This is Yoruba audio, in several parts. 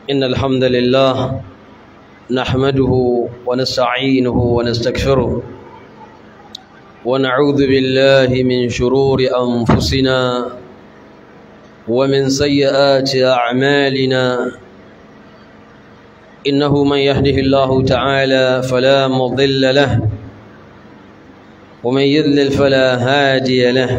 إن الحمد لله نحمده ونستعينه ونستغفره ونعوذ بالله من شرور أنفسنا ومن سيئات أعمالنا إنه من يهده الله تعالى فلا مضل له ومن يضلل فلا هادي له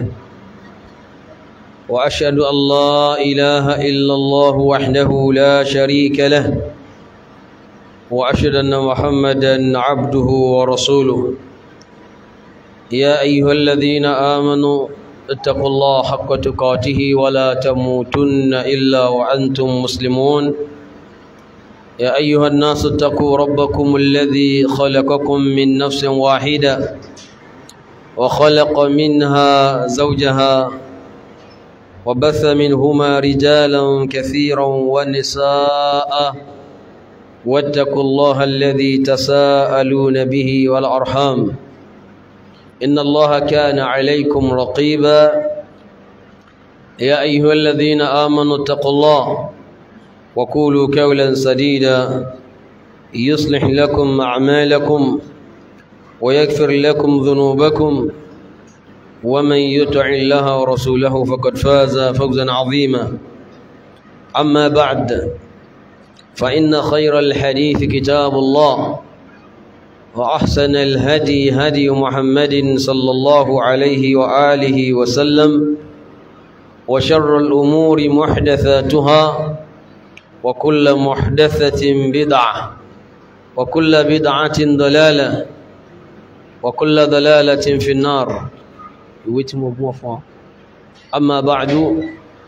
وأشهد أن لا إله إلا الله وحده لا شريك له وأشهد أن محمدا عبده ورسوله يا أيها الذين آمنوا اتقوا الله حق تقاته ولا تموتن إلا وأنتم مسلمون يا أيها الناس اتقوا ربكم الذي خلقكم من نفس واحدة وخلق منها زوجها وبث منهما رجالا كثيرا ونساء واتقوا الله الذي تساءلون به والأرحام إن الله كان عليكم رقيبا يا أيها الذين آمنوا اتقوا الله وقولوا قولا سديدا يصلح لكم أعمالكم ويغفر لكم ذنوبكم ومن يطع الله ورسوله فقد فاز فوزا عظيما أما بعد فإن خير الحديث كتاب الله وأحسن الهدي هدي محمد صلى الله عليه وآله وسلم وشر الأمور محدثاتها وكل محدثة بدعة وكل بدعة ضلالة وكل ضلالة في النار ويتم بوفا أما بعد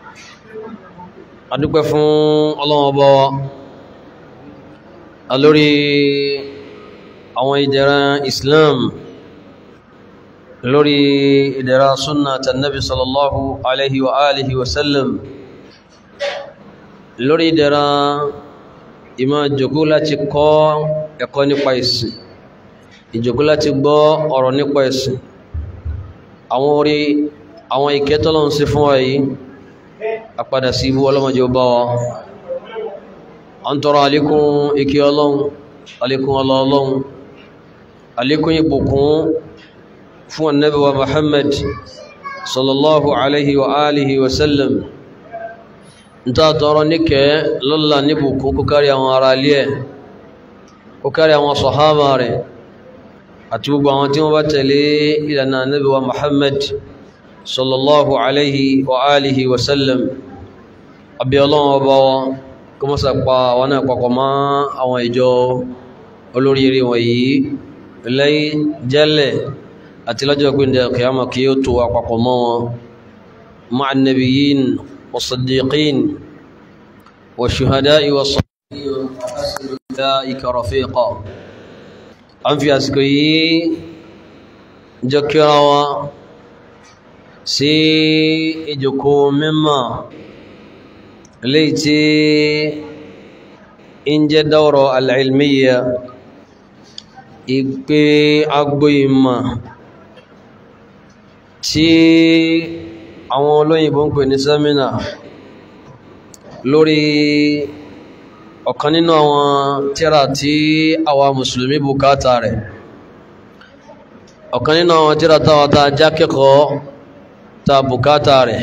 أدوك فون الله وبوا ألوري àwọn ìdẹ̀ra islam lórí ìdẹ̀ra súnnà tànàbí sallallahu alaihi wa alihi wasallam lórí ìdẹ̀ra ìmá jòkó láti kọ́ ẹ̀kọ́ nípa ìsìn ìjòkó láti gbọ́ ọ̀rọ̀ nípa ìsìn àwọn orí àwọn ìkẹtọ́lọ́n sí fún wa yìí àpadà sí ibú ọlọ́mọdé bá wa an tọrọ alékún ikẹ́ ọlọ́run alékún ọlọ́run alékún ìbùkún fún annabi wa muhammad sallallahu alaihi wa alihi wa sallam n ta tọrọ níkẹ́ lọ́la níbùkún kó kárí àwọn ará ilé ẹ̀ kó kárí àwọn sọ̀hábà rẹ̀ àti gbogbo àwọn tí wọ́n bá tẹ̀lé ìlànà annabi wa muhammad sallallahu alaihi wa alihi wa sallam àbí ọlọ́run ọba wọn kó mọ́ sàpá àwọn náà papọ̀ mọ́ àwọn ìjọ olóríire wọ̀nyí lẹ́yìn jẹ́lẹ̀ àti lọ́jọ́ gbìndẹ̀ kìyàmà kí ó tó àpapọ̀ mọ́ wọn ma'a nabiyyin wa siddiqin wa shuhada'i wa salihin wa hasuna ulaika rafiqa an fi àsìkò yìí jọ kíra wa sí ìjòkó mímọ̀ léyìí tí ń jẹ́ dawra al-ilmiyya ìpé agbó ìmọ̀ tí àwọn olóyìnbó ń pè ní sẹ́mínà lórí ọ̀kan nínú àwọn tírà tí àwa mùsùlùmí bùkátà rẹ̀ ọ̀kan nínú àwọn tírà táwa tá jákẹ́kọ̀ọ́ ta bùkátà rẹ̀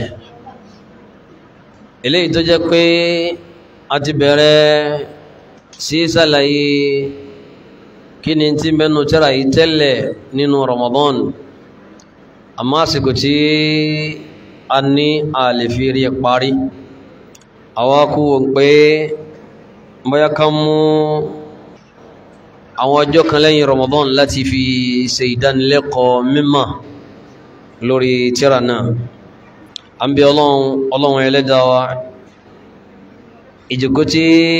eléyìí tó jẹ́ pé a ti bẹ̀rẹ̀ sí sàlàyé kí ni tí mẹ́nu tírà yìí tẹ́lẹ̀ nínú Ramadan àmọ́ àsìkò tí a ní àlèfírí parí àwa kú pé bóyá ká mú àwọn ọjọ́ kan lẹ́yìn Ramadan láti fi ṣe ìdánilẹ́kọ̀ọ́ mímọ̀ lórí tírà náà an bí ọlọ́run ọlọ́run ẹlẹ́dàá wa ìjòkó tí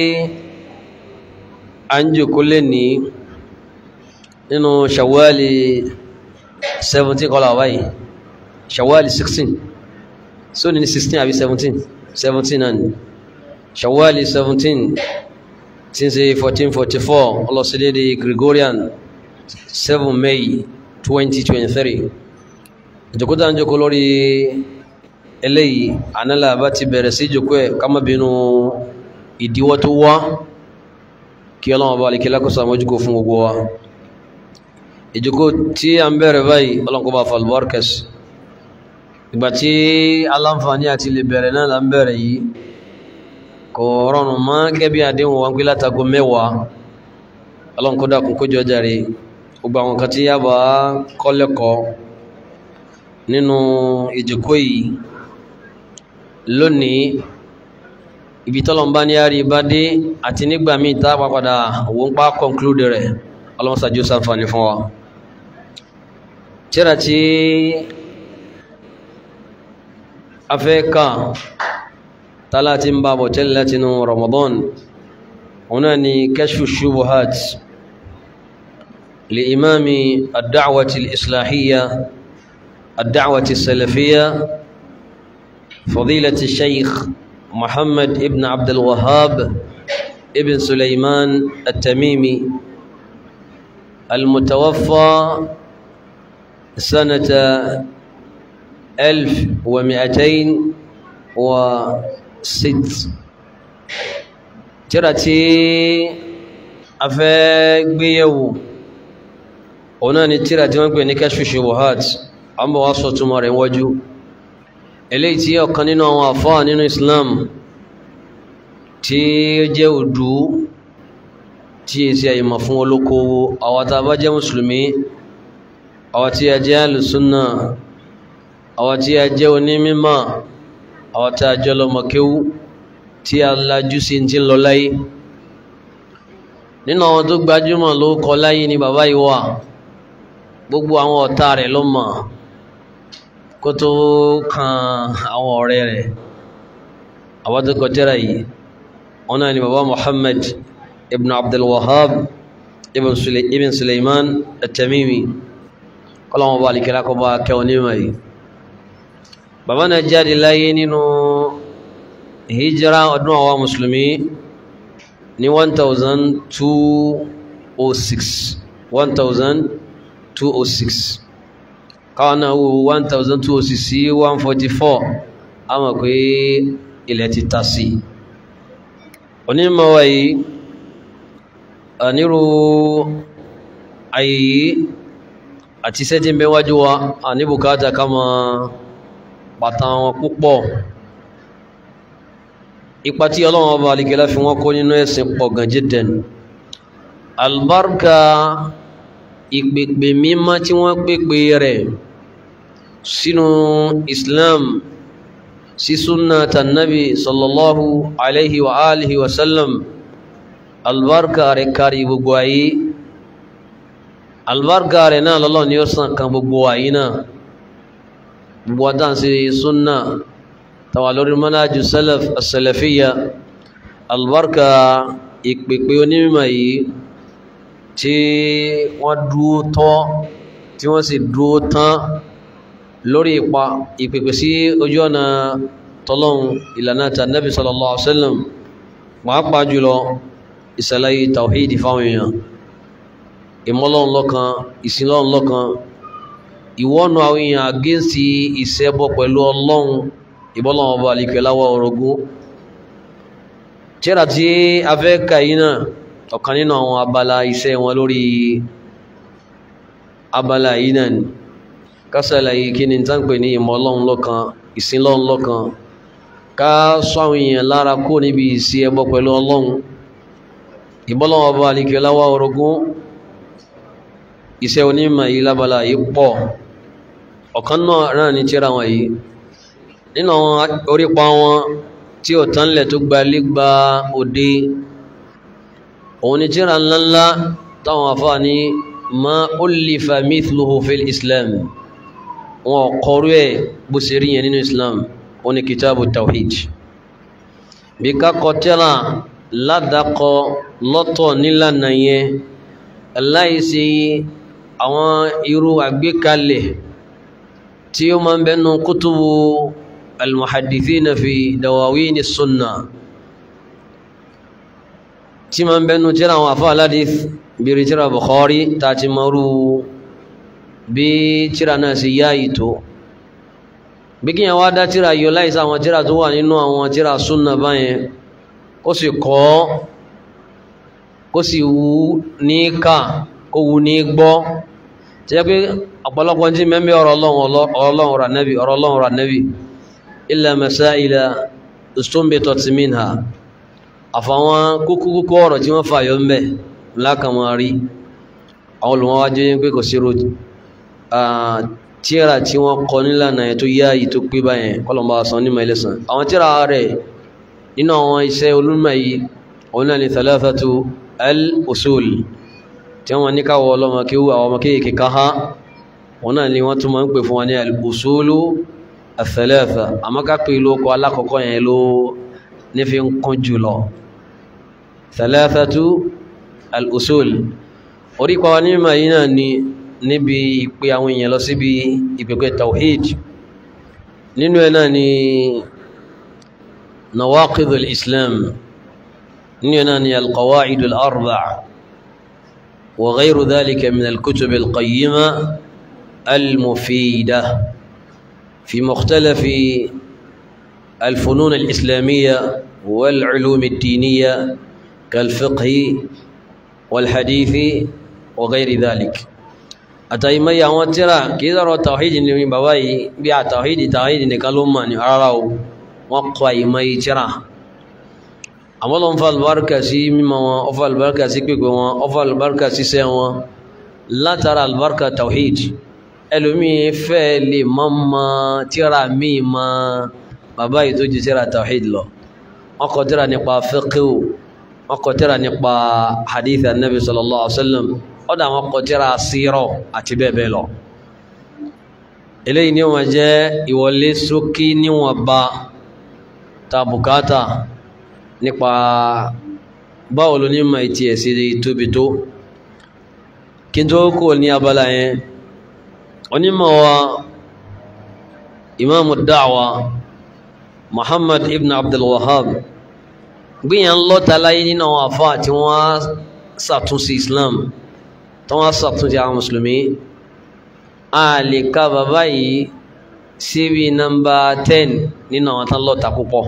a ń jòkó lè ní nínú ṣàwálì 17 kọlá wáyìí ṣàwálì 16 so ní 16 àbí 17 17 náà ni ṣàwálì 17 tí ń ṣe 1444 ọlọ́sílẹ̀dẹ̀ Gregorian 7 May 2023 ìjòkó tá ń jòkó lórí eléyìí ànálà bá ti bẹ̀rẹ̀ sí ìjòkó ẹ̀ ká má bínú ìdíwọ́ tó wá kí ọlọ́wọ́ bá lè kí lákòóso àmójúkò fún gbogbo wa ìjókò tí a ń bẹ̀rẹ̀ báyìí ọlọ́nkọ́ bá falbarkas ìgbà tí aláǹfààní àti lè bẹ̀rẹ̀ náà là ń bẹ̀rẹ̀ yìí kò rọrùn mọ́ gẹ́bí àdéhùn wọn pé látago mẹ́wàá ọlọ́nkọ́ dákun kójọ jàre gbogbo àwọn kan tí yá bá kọ́ lẹ́kọ̀ọ́ nínú ìjókò yìí lónìí ibi tọ́lọ̀mbá ní àrí bá dé àti nígbà míì tá a padà wọ́n pa conclude rẹ̀ ọlọ́mọsàájú sàǹfààní fún wa tíra tí a fẹ́ kà tálá tí ń bá bọ̀ tẹ́lẹ̀ látinú Ramadan wọn náà ni kashfu shubuhat li imami ad-da'wati al-islahiyya ad-da'wati as-salafiyya fadilati shaykh محمد ابن عبد الوهاب ابن سليمان التميمي المتوفى سنة ألف ومئتين وست ترتي أفاقبيو هنا ترتي وانكو كشف الشبهات أما وصوت مرين وجو eléyìí tí ọ̀kan nínú àwọn àfáà nínú Islam tí ó jẹ́ òdú tí è sí àyèmọ̀ fún olókoòwò àwọn tá a bá jẹ́ mùsùlùmí àwọn tí a jẹ́ alùsùnà àwọn tí a jẹ́ onímímọ̀ àwọn tí a jẹ́ lọ́mọkéwú tí a lajú sí ti ń lọ láyé nínú àwọn tó gbajúmọ̀ ló kọ láyé ni bàbá yìí wà gbogbo àwọn ọ̀tá rẹ̀ ló mọ̀ kó tó kan àwọn ọ̀rẹ́ rẹ̀ àwọn tó kọ tírà yìí wọn náà ni bàbá Muhammad ibn Abdul Wahhab ibn Sulaiman at-Tamimi kọ́lọ́wọ́n bá alìkẹ́lá kọ́ bá kẹwọn nímọ̀ yìí bàbá náà jáde láyé nínú hijira ọdún àwọn mùsùlùmí ní 1206 1206 káwọn náà wo one thousand two hundred sí one forty four a mọ̀ pé ilẹ̀ ti ta sí onímọ̀ wa yìí ànírú ayé yìí àti sẹ́tí ń bẹ wájú wa àníbùkátà ká mọ bàtà wọn púpọ̀ ipa tí ọlọ́run ọba àlìkẹ́lá fi wọ́n kó nínú ẹ̀sìn pọ̀ gan jiddan albarka ìpèpè mímọ́ tí wọ́n pèpè rẹ̀ sínú islam sí súnà tànàbí sallallahu alaihi wa alihi wa sallam albarka rẹ̀ kárí gbogbo ayé albarka rẹ̀ náà lọ́lọ́ ni ó sàn kan gbogbo ayé náà gbogbo adán sí súnà tàwà lórí manájú salaf as-salafiyya albarka ìpèpè onímọ̀ yìí tí wọ́n dúó tọ́ tí wọ́n sì dúó tán lórí ipa ìpèpè sí ojú ọ̀nà tọ́lọ́hun ìlànà tànàbí sallallahu alaihi wasallam pàápàá jùlọ ìsàlàyé tàwíìdì fáwọn èèyàn ìmọ́lọ́hun lọ́kan ìsinlọ́hun lọ́kan ìwọ́nu àwọn èèyàn àgẹ́sì ìṣẹ́bọ pẹ̀lú ọlọ́hun ìbọ́lọ́hun ọba àlìkẹ́ láwọ́ orogún tíra tí a fẹ́ kà yìí náà ọ̀kan nínú àwọn abala iṣẹ́ wọn lórí abala yìí náà ni kásàlàyé kí ni tán pè ní ìmọ̀ ọlọ́run lọ́kan ìsìn lọ́run lọ́kan ká sọ àwọn èèyàn lára kó níbi ìsí ẹbọ pẹ̀lú ọlọ́run ìbọ́lọ́wọ́ ọba alìkẹ́ láwá orogún iṣẹ́ onímọ̀ yìí lábala yìí pọ̀ ọ̀kan náà ní tíra wọn yìí nínú àwọn orípa wọn tí ò tánlẹ̀ tó gbalé gba òde òun ni tíra ńláńlá táwọn afá ní ma ullifa mithluhu fil islam wọn kọrú ẹ̀ bó ṣe rí yẹn nínú islam òun ni kitabu tawhid bí kakọ tíra ládàkọ lọ́tọ̀ nílànà yẹn láìsí àwọn irú àgbékalẹ̀ tí ó máa ń bẹnu kútùbù almuhadithina fi dawawini sunna tí ma ń bẹnu tíra àwọn àfá aládìí bíi tíra Bukhari ta ti marú bí tíra náà sì yá ìtò bí kí yẹn wá dá tíra yọ láìsí àwọn tíra tó wà nínú àwọn tíra súnà báyẹn kó sì kọ́ kó sì wú ní ká kó wú ní gbọ́ tí yẹ pé ọ̀pọ̀lọpọ̀ tí mẹ́mí ọ̀rọ̀ ọlọ́run rà nẹ́bí ọ̀rọ̀ ọlọ́run rà nẹ́bí illa masaila istunbitat minha àfàwọn kúkú kúkú ọ̀rọ̀ tí wọ́n fàyọ mẹ́ lákàmọ́ rí àwọn olùmọ́wájú yín pé kò sí ro tíra tí wọ́n kọ nílànà ẹ̀ tó yá yìí tó pé báyẹn kọlọ̀mbà san ní mẹ́lẹ́sàn àwọn tíra rẹ̀ nínú àwọn iṣẹ́ olúmọ̀ yìí òun náà ni thalathatu al-usul tí wọ́n ní káwọ́ ọlọ́mọ kí wú àwọn ọmọ kéèké ká há òun náà ni wọ́n tún máa ń pè fún wọn ní al-usulu al-thalatha àmọ́ ká pè lóko alákọ̀ọ́kọ́ yẹn ló ní fi ń kún jùlọ thalathatu al-usul orí pa wa ní mímọ̀ yìí náà ni níbi ìpè àwọn èèyàn lọ síbi ìpèpè tawhid nínú ẹ̀ náà ni nawaqid al-islam nínú ẹ̀ náà ni al-qawa'id al-arba' wa ghayru dhalika min al-kutub al-qayyima al-mufida fi mukhtalafi الفنون الإسلامية والعلوم الدينية كالفقه والحديث وغير ذلك àtàìmọ́yí àwọn tíra kìí sọ̀rọ̀ tàwídì ní bàbá yìí bí a tàwídì tàwídì nìkan ló mọ̀ ní rárá o wọ́n kọ àìmọ́yí tíra àwọn lọ́n fa albarka sí mímọ̀ wọn ọfà albarka sí pípẹ́ wọn ọfà albarka sí sẹ́ wọn látara albarka tàwídì ẹlòmí fẹ́ lè mọ́ mọ́ tíra míì mọ́ bàbá yìí tó ju tíra tàwídì lọ wọ́n kọ tíra nípa fiqhu wọ́n kọ tíra nípa hadith anabi sallallahu alaihi wa sallam ọ̀dà àwọn kọtíra sírọ̀ àti bẹ́ẹ̀ bẹ́ẹ̀ lọ eléyìí ni wọ́n jẹ́ ìwọlé sókí níwọ̀n bá ta bùkátà nípa báwo ló ní ma ìtì ẹ̀sí tóbi tó kí n tó kò ní abala yẹn onímọ̀ wa imaamu da'wa muhammad ibn abdul wahab gbìyàn lọ́ta láyé nínú àwọn àfáà tí wọ́n ṣàtúnṣe islam tí wọ́n ṣàtúnṣe àwọn mùsùlùmí a lè ka bàbá yìí síbi nọ́mbà ten nínú àwọn tán lọ́ta púpọ̀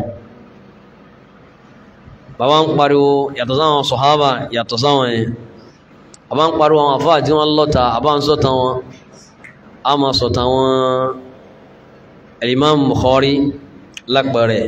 bàbá ń pariwo yàtọ̀ sáwọn sọ̀hábà yàtọ̀ sáwọn yẹn àbá ń pariwo àwọn àfáà tí wọ́n lọ́ta àbá ń sọ̀tà wọn a máa sọ̀tà wọn Imam Bukhari lápẹ̀rẹ̀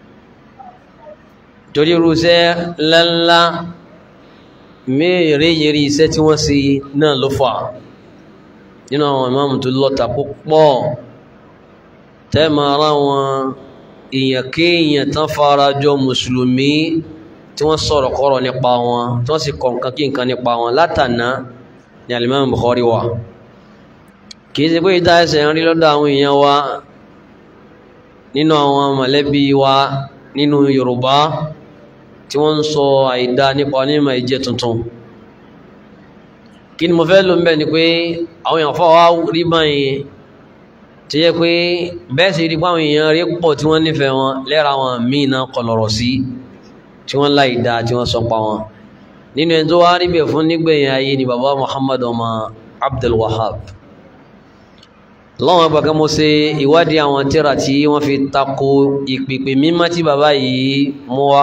torí irúṣẹ́ ńláńlá mẹ́rẹ̀ yẹrí iṣẹ́ tí wọ́n ṣe náà ló fà nínú àwọn ìmáàmù tó lọ́ta púpọ̀ tẹ́mà ara wọn èèyàn kéèyàn tán fara jọ mùsùlùmí tí wọ́n sọ̀rọ̀ kọ́rọ̀ nípa wọn tí wọ́n sì kọ̀ nǹkan kí nǹkan nípa wọn látàná ní alimami Bukhari wa kìí ṣe pé ìdá ẹsẹ̀ ń rí lọ́dọ̀ àwọn èèyàn wa nínú àwọn mọ̀lẹ́bí wa nínú Yorùbá tí wọ́n ń sọ àìdá nípa onímọ̀ ìjẹ́ tuntun kí ni mo fẹ́ lò ń bẹ̀ ni pé àwọn èèyàn fọ́ wá rí báyìí tí yẹ pé bẹ́ẹ̀ sì rí páwọn èèyàn rí pọ̀ tí wọ́n nífẹ̀ẹ́ wọn lẹ́ra wọn míì náà kọlọ̀rọ̀ sí tí wọ́n láìdá tí wọ́n sọ pa wọn nínú ẹni tó wá rí bẹ̀ fún nígbẹ̀yìn ayé ni bàbá Muhammad ọmọ Abdul Wahab lọ́wọ́n gbàgbọ́ mo ṣe ìwádìí àwọn tíra tí wọ́n fi tako ìpèpè mímọ́ tí bàbá yìí mú wá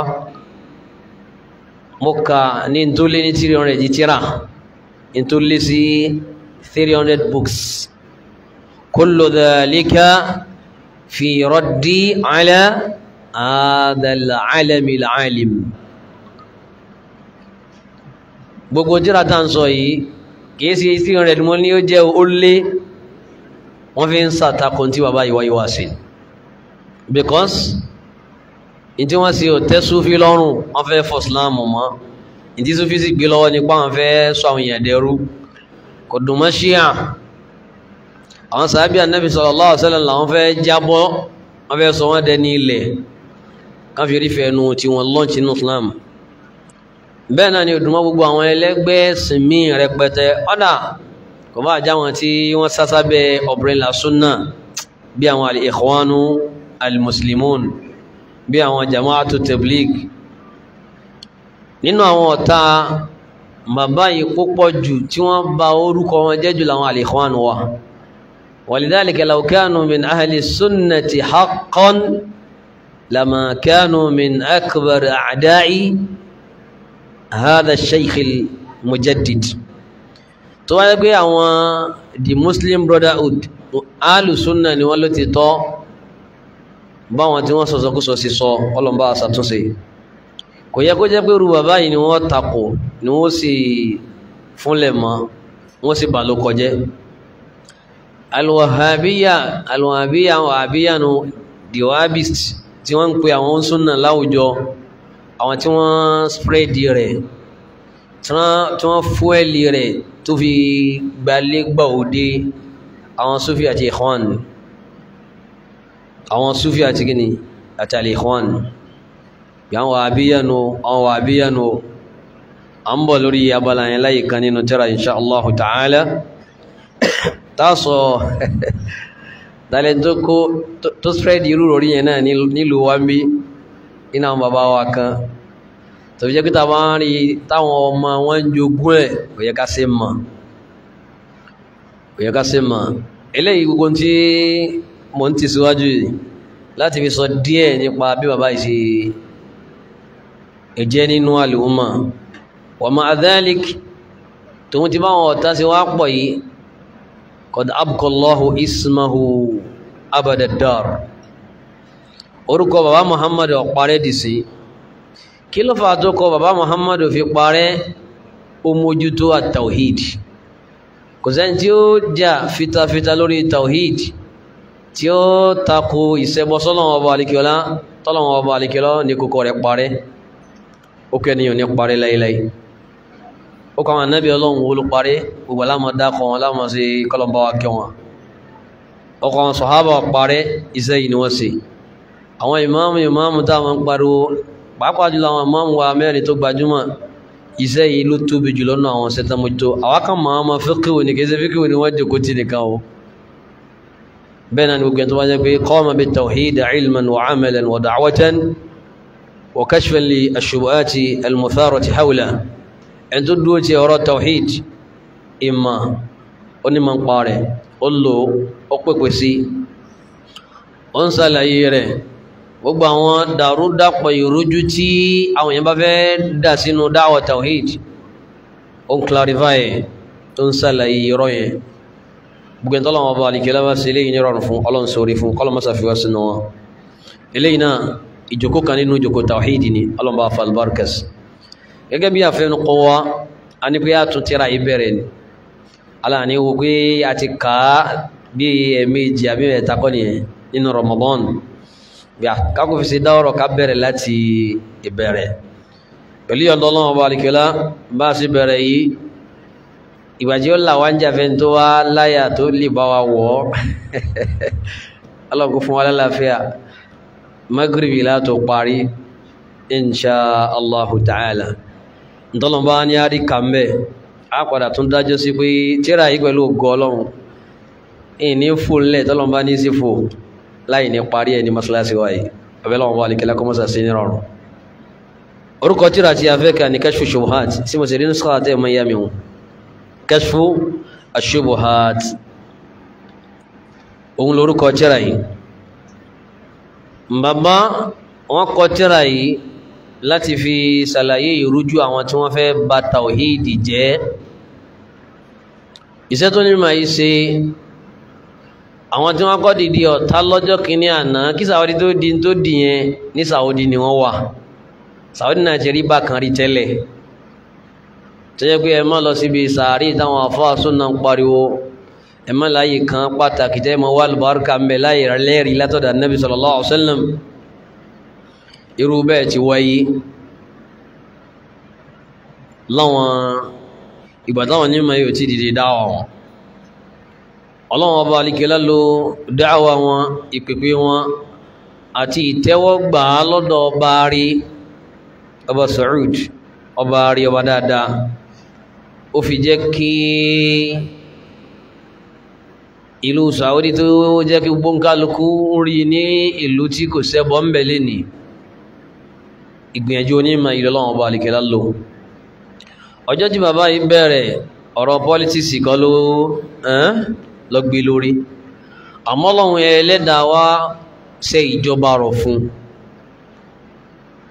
mo kà ní tó lé ní three hundred tíra ní tó lé sí three hundred books kullu dhalika fi raddi ala adal alami alim gbogbo tíra tá à ń sọ yìí kìí sí three hundred mo ní ó jẹ́ ó lé wọ́n fi ń sàtakùn tí bàbá yìí wáyé wá sí because ìtí wọ́n sì tẹ́ súfí lọ́rùn wọ́n fẹ́ fọ́ sílámù mọ́ ìtí súfí sì gbé lọ́wọ́ nípa wọ́n fẹ́ sọ àwọn èèyàn dẹrú kò dùn mọ́ ṣíà àwọn sàábì ànábì sallallahu alaihi wasallam làwọn fẹ́ jábọ́ wọ́n fẹ́ sọ wọ́n dẹni ilẹ̀ kan fi rí fẹ́nu tí wọ́n lọ́ọ̀ṣì nínú islam bẹ́ẹ̀ náà ni òdùmọ́ gbogbo àwọn ẹlẹ́gbẹ́ ẹ̀sìn míì rẹpẹtẹ ọ̀dà kò bá já wọn tí wọ́n sásá bẹ ọ̀bẹ̀rẹ̀lá súnà bí àwọn al-ikhwanu al-muslimun bí àwọn jama'atu tabligh nínú àwọn ọ̀tá bàbá yìí púpọ̀ jù tí wọ́n bà orúkọ wọn jẹ́ jù láwọn al-ikhwan wa walidhalika law kanu min ahli sunnati haqqan lama kanu min akbar a'da'i hadha shaykh mujaddid tó wáyé pé àwọn the muslim brotherhood alùsùnà ni wọ́n ló ti tọ́ báwọn tí wọ́n sọ̀sọ̀kúsọ sí sọ ọlọ́mbà àṣàtúnṣe kò yẹ kó jẹ́ pé rú bàbá yìí ni wọ́n takò ni wọ́n sì fúnlẹ̀ mọ́ wọ́n sì bà ló kọjẹ́ alwahabiya alwahabiya wahabiya nu the wahabist tí wọ́n ń pe àwọn súnà láwùjọ àwọn tí wọ́n spread rẹ̀ tí wọ́n fúẹ́lì rẹ̀ tó fi gbalẹ́gbà òde àwọn sufi àti ikhwan àwọn sufi àti gini àti al-ikhwan yàwọn wàhábíyànú àwọn wàhábíyànú a ń bọ̀ lórí abala yẹn láyé kan nínú tírà insha Allah ta'ala tásọ dalẹ̀ tó kó tó spread irú orí yẹn náà nílùú wa ń bí iná àwọn bàbá wa kan tó fi jẹ́ pé tàbá ń rí táwọn ọmọ wọn ń jogún ẹ̀ kò yẹ ká ṣe mọ̀ kò yẹ ká ṣe mọ̀ eléyìí gbogbo tí mo ń tẹ̀síwájú yìí láti fi sọ díẹ̀ nípa bí bàbá yìí ṣe ẹ̀jẹ̀ nínú àlùmọ̀ wa ma'a dhalik tòun ti báwọn ọ̀tá sí wá pọ̀ yìí qad abqa Allahu ismahu abada dar orúkọ bàbá Muhammadu ọ̀parẹ́ dì sí kí ló fà tó kọ bàbá Muhammadu fi parẹ́ ó mójútó at-tawhid kò sẹ́ni tí ó jà fitafita lórí tawhid tí ó tako ìṣẹbọ sọ́lọ́wọ́ ọba alikiola tọ́lọ́wọ́ ọba alikiola ní kókó rẹ̀ parẹ́ ó kẹ́niyàn ní parẹ́ láíláí ó kọ́ àwọn anábì ọlọ́run wo ló parẹ́ gbogbo alámọ̀ dákọ̀ wọn lámọ̀ sí kọlọmbá wa kẹ́ wọn ọkọ̀ àwọn sọ̀hábà parẹ́ iṣẹ́ yìí ni wọ́n ṣe àwọn ìmáàmù ìmáàmù táwọn ń pariwo pàápàá jùlọ àwọn ìmáàmù wa mẹ́rin tó gbajúmọ̀ iṣẹ́ yìí ló tóbi jùlọ náà àwọn sẹ́tàmójútó àwákan máa ma fíkìwò ní kí fíkìwò ni wọ́n jòkó tí nìkan o bẹ́ẹ̀ náà ni gbogbo ẹ̀tọ́ wá jẹ́ pé qama bit tawhid ilman wa amalan wa da'watan wa kashfan li ash-shubuhati al-mutharati hawla ẹni tó dúró ti ọ̀rọ̀ tawhid ìmọ̀ onímọ̀ ń pa rẹ̀ ó lò ó pèpè sí ó ń sàlàyé rẹ̀ gbogbo àwọn dàrúdàpọ̀ ìrújú tí àwọn èèyàn bá fẹ́ dà sínú dáwà tawhid ó ń clarify tó ń sàlàyé irọ́ yẹn gbogbo ẹ̀ntọ́ lọ́wọ́ bá alìkẹ́ lọ́wọ́ sí eléyìí nírọ̀rùn fún ọlọ́run sórí fún kọlọmọ́sà fi wá sínú wọn eléyìí náà ìjòkó kan nínú ìjòkó tawhid ni ọlọ́run bá fa albarkas gẹ́gẹ́ bí àfẹnu kọ́ wa a ní pé a tún tíra ìbẹ̀rẹ̀ ni aláàní wo pé a ti kà á bí ẹ̀ẹ̀mejì àbí ẹ̀ta kọ́ nìyẹn nínú Ramadan gbà kákò fi ṣe dáwọ́rọ̀ ká bẹ̀rẹ̀ láti ìbẹ̀rẹ̀ pẹ̀lú ọ̀dọ́ ọlọ́run bá alìkẹ́lá bá a sì bẹ̀rẹ̀ yìí ìbàjẹ́ ó là wá ń jàfẹ́ tó wá láyà tó lè bá wa wọ̀ ọ́ ọlọ́run kó fún wa lálàáfíà magribi látò parí insha allahu ta'ala ntọ́lọ́mbá ní àrí kàmbẹ̀ á padà tún dájọ́ sí pé tíra yìí pẹ̀lú ògo ọlọ́run ìní fúnlẹ̀ tọ́lọ́mbá ní sí fò láì ní parí ẹni masalasi wáyé abẹ́lọ́wọ́n bá alìkẹ́lá kọmọ́sà sí ní rọrùn orúkọ tíra tí a fẹ́ ka ní kashfu shubuhat sí mo sì rí nusra tẹ́ mọ́ yá mi hùn kashfu ashubuhat òun lórúkọ tíra yìí bàbá wọn kọ tíra yìí láti fi ṣàlàyé ìrújú àwọn tí wọ́n fẹ́ bà tàwíìdì jẹ́ iṣẹ́ tó ní màá yí ṣe àwọn tí wọ́n kọ́ dìde ọ̀tá lọ́jọ́ kìíní àná kí sàwọ́dí tó di tó dì yẹn ní sàwọ́dí ni wọ́n wà sàwọ́dí náà ti rí bákan rí tẹ́lẹ̀ tó jẹ́ pé ẹ má lọ síbi sàárì táwọn afọ́àsùn náà ń pariwo ẹ má láyè kan pàtàkì tẹ́ mọ́ wà lùbáríkà ń bẹ láyè lẹ́rìí látọ̀dà Nabi sallallahu alaihi wasallam irú bẹ́ẹ̀ ti wáyé láwọn ìgbà táwọn onímọ̀ yóò ti dìde dáwà wọn ọlọ́wọ́n ọba alikẹ́lá ló dáwà wọn ìpèpè wọn àti ìtẹ́wọ́gbà lọ́dọ̀ ọba rí ọba Saud ọba rí ọba dáadáa ó fi jẹ́ kí ìlú Saudi tó jẹ́ kí gbóǹkálukú rí ní ìlú tí kò sẹ́bọ̀ ń bẹ̀ lẹ́nìí ìgbìyànjú onímọ̀ ìlọ́lọ́wọ́n bá alìkẹ́lá lò ọjọ́ tí bàbá yìí bẹ̀rẹ̀ ọ̀rọ̀ pọ́lítíìsì kọ́ ló lọ gbé lórí àmọ́ Ọlọ́hun ẹlẹ́dàá wá ṣe ìjọba rọ̀ fún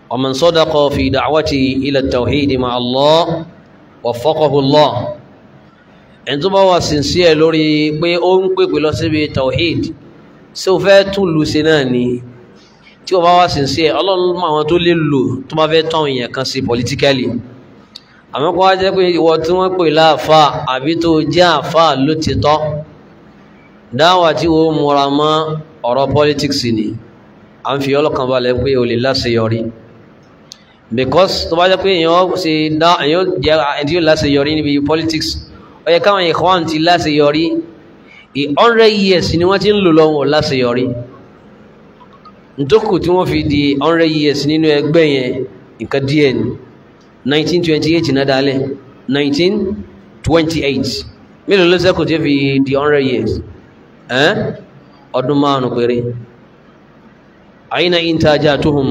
ومن صدق في دعوته إلى التوحيد مع الله وفقه الله ẹni tó bá wà sincere lórí pé ó ń pèpè lọ síbi tawhid ṣé o fẹ́ tún lù sí náà ni tí o bá wà sincere ọlọ́run mọ àwọn tó lè lò tó bá fẹ́ tán èèyàn kan sí politically àmọ́ kó wá jẹ́ pé ìwọ tí wọ́n pè láàfà àbí tó jẹ́ àfà ló ti tọ́ dáwà tí o múra mọ́ ọ̀rọ̀ politics ni à ń fi ọlọ́kàn balẹ̀ pé o lè láṣeyọrí because tó bá jẹ́ pé èèyàn ṣe dá èèyàn jẹ́ ẹni tí yóò láṣeyọrí níbi politics ó yẹ káwọn ìkọ́wọ́n ti láṣeyọrí i hundred years ni wọ́n ti ń lò lọ́wọ́ láṣeyọrí ntókù tí wọ́n fi di hundred years nínú ẹgbẹ́ yẹn nǹkan díẹ̀ ni nineteen twenty eight náà dálẹ̀ nineteen twenty eight mélòó ló ṣẹ́kù tí ó fi di hundred years ẹ́n ọdún márùn-ún péré àyínà intajatuhum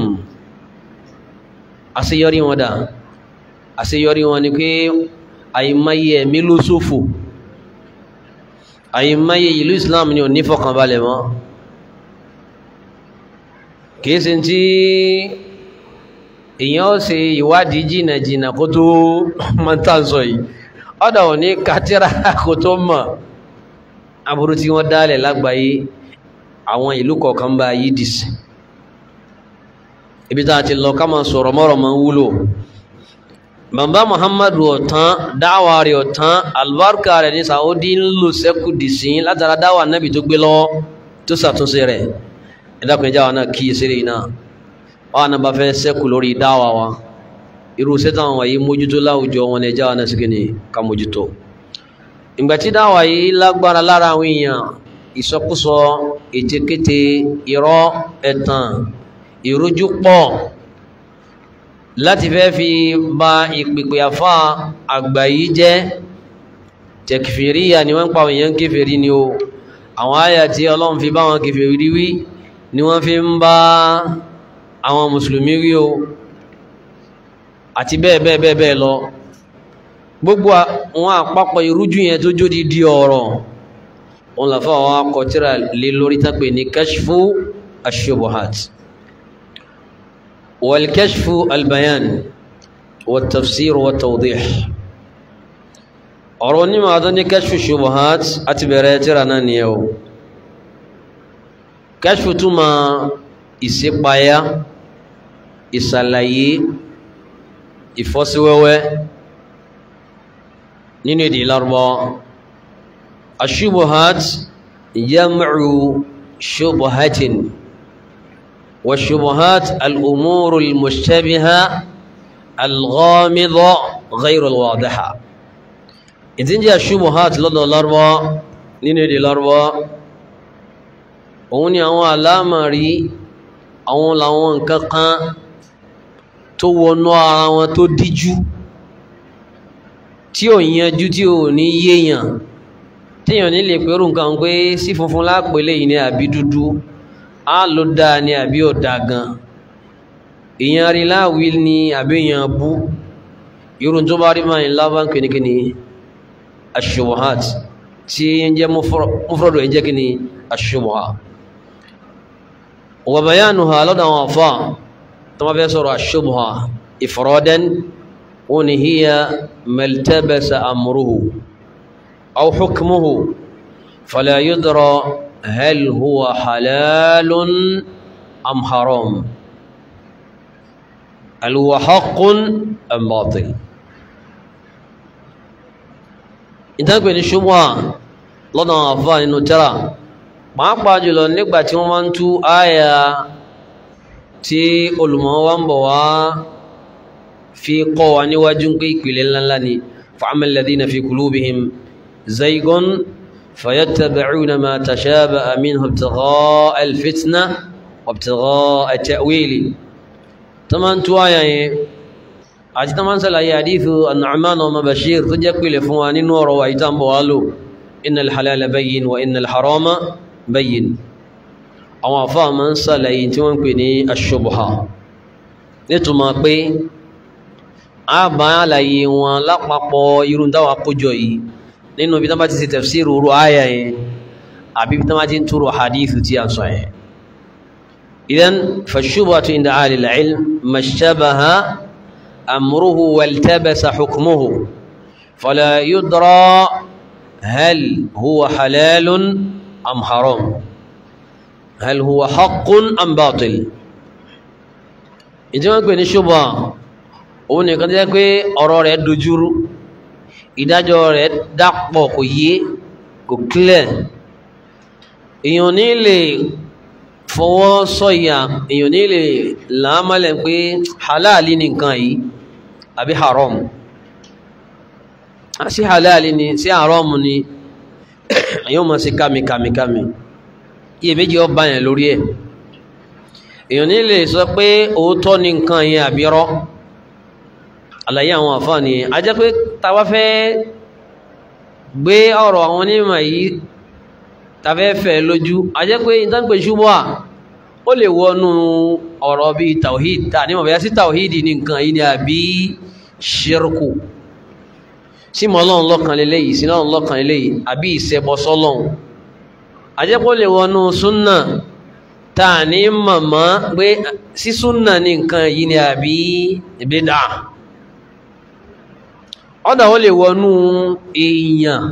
àṣeyọrí wọn dà àṣeyọrí wọn ni pé àìmáyé ẹ̀mí ló ṣòfò àìmáyé ìlú Islam ni ò ní fọkànbalẹ̀ mọ́ kìí ṣe tí èèyàn ó ṣe ìwádìí jìnnà jìnnà kó tó máa ń tà sọ yìí ọ̀dà ò ní kátírà kó tó mọ̀ aburú tí wọ́n dálẹ̀ lágbàáyé àwọn ìlú kọ̀ọ̀kan bá yí dì sí ibi tá a ti lọ ká máa sọ̀rọ̀ mọ́rọ̀ máa ń wúlò bàbá muhammadu ọ̀tán dáwà rẹ̀ ọ̀tán albarka rẹ̀ ní saudi ń lò sẹ́kù dì sí látara dáwà nábì tó gbé lọ́wọ́ tó ṣàtúnṣe rẹ̀ ẹ̀dàkùnrin jáwa náà kíyè sí rẹ̀ náà wọ́n náà bá fẹ́ sẹ́kù lórí dáwà wa irú sẹ́tàn wọ̀nyí mójútó láwùjọ wọn ní jáwa náà sí kí ni ká mójútó ìgbà tí dáwà yìí lágbára lára àwọn èèyàn ìsọkúsọ ètekéte irọ́ ẹ̀tàn ìrújú pọ̀ láti fẹ́ fi ba ìpìpì àfá àgbà yìí jẹ́ tẹkfìríyà ni wọ́n ń pa èèyàn kéfèrí ni o àwọn àyà tí ọlọ́run fi bá wọn kéfèrí wí ni wọ́n fi ń bá àwọn mùsùlùmí wí o àti bẹ́ẹ̀ bẹ́ẹ̀ bẹ́ẹ̀ bẹ́ẹ̀ lọ gbogbo wọn àpapọ̀ ìrújú yẹn tó jódi di ọ̀rọ̀ wọn làfà wọn akọtíra lé lórí tápè ní kashfu ashubuhat والكشف البيان والتفسير والتوضيح أروني ما أظن كشف الشبهات أتبريتر أنا نيو كشف تما ìṣípayá ìṣàlàyé ìfọ́síwẹ́wẹ́ nínú èdè Lárúbáwá الشبهات جمع شبهة والشبهات الأمور المشتبهة الغامضة غير الواضحة إذن جاء الشبهات لدى الأربعة نيني الأربعة òun ni àwọn àlámọ̀rí àwọn làwọn nǹkan kan tó wọnú ara wọn tó díjú tí ò yanjú tí ò ní yéèyàn téèyàn ní lè pẹ̀rù nǹkan pé sí funfun lápẹ̀lẹ̀ yìí ni àbí dúdú á ló dáa ni àbí ọ̀dà gan èèyàn rí láàwí ni àbí èèyàn bú irun tó bá rí máa ń lábá ń pè ní kíni aṣubuhat tí ń jẹ́ mufradu ẹ̀ jẹ́ kíni aṣubuha wa bayanuha lọ́dọ̀ àwọn afá tó máa fẹ́ sọ̀rọ̀ aṣubuha ifradan wọn ni hiya maltabasa amruhu aw hukmuhu fala yudra هل هو حلال أم حرام هل هو حق أم باطل ìtàgbẹ̀ ní ṣubúwà lọ́nà àfà nínú tẹ́rà pàápàá jùlọ nígbà tí wọ́n máa ń tú àyà tí olùmọ̀ wa ń bọ̀ wá fi kọ́ wa níwájú pé ìpìlẹ̀ ńláńlá ni فأما الذين في قلوبهم زيغ فيتبعون ما تشابه منه ابتغاء الفتنة وابتغاء التأويل طبعا توايا àti tó máa ń sàlàyé àdífù an-Nu'man ọmọ Bashir tó jẹ́ pìlẹ̀ fún wa nínú ọ̀rọ̀ wa ìtàn bọ̀ wá lò innal halala bayyin wa innal harama bayyin àwọn àfáà máa ń sàlàyé tí wọ́n ń pè ní ash-shubha nítumọ̀ pé a bá àlàyé wọn lápapọ̀ irun dáwà kójọ yìí nínú ibi tó bá ti ṣe tafsiru ru àyà yẹn àbí ibi tó bá ti ń túrò hadithu tí a sọ yẹn إذن فالشبهة عند أهل العلم ما اشتبه أمره والتبس حكمه فلا يدرى هل هو حلال أم حرام هل هو حق أم باطل ìdí wọn pè ní ṣùgbọ́n òun nìkan jẹ́ pé ọ̀rọ̀ rẹ̀ dojúrú ìdájọ́ rẹ̀ dàpọ̀ kò yé kò clear èèyàn ní lè fọwọ́ sọ̀yà èèyàn ní lè làámọ́lẹ̀ pé halali ni nǹkan yìí àbí haram sí halali ni sí haram ni èèyàn mọ̀ sí kàmìkàmìkàmì iye méjì ọba yẹn lórí ẹ̀ èèyàn ní lè sọ pé òótọ́ ni nǹkan yẹn àbí rọ́ àlàyé àwọn àfáàní a jẹ́ pé tàwa fẹ́ gbé ọ̀rọ̀ àwọn onímọ̀ yìí tàfẹ́ fẹ́ lójú a jẹ́ pé ìtànpé ṣubúà ó lè wọnú ọ̀rọ̀ bí tawhid tà ní mọ̀bẹ̀yà sí tawhid ní nǹkan yìí ni àbí ṣírkù sí mọ́lọ́run lọ́kàn lélẹ́yìí sí lọ́run lọ́kàn lélẹ́yìí àbí ìṣẹbọ sọ́lọ́run a jẹ́ pé ó lè wọnú súnnà tà ní mọ̀mọ́ pé sí súnnà ní nǹkan yìí ni àbí ìbídà ọ̀dà ó lè wọnú èèyàn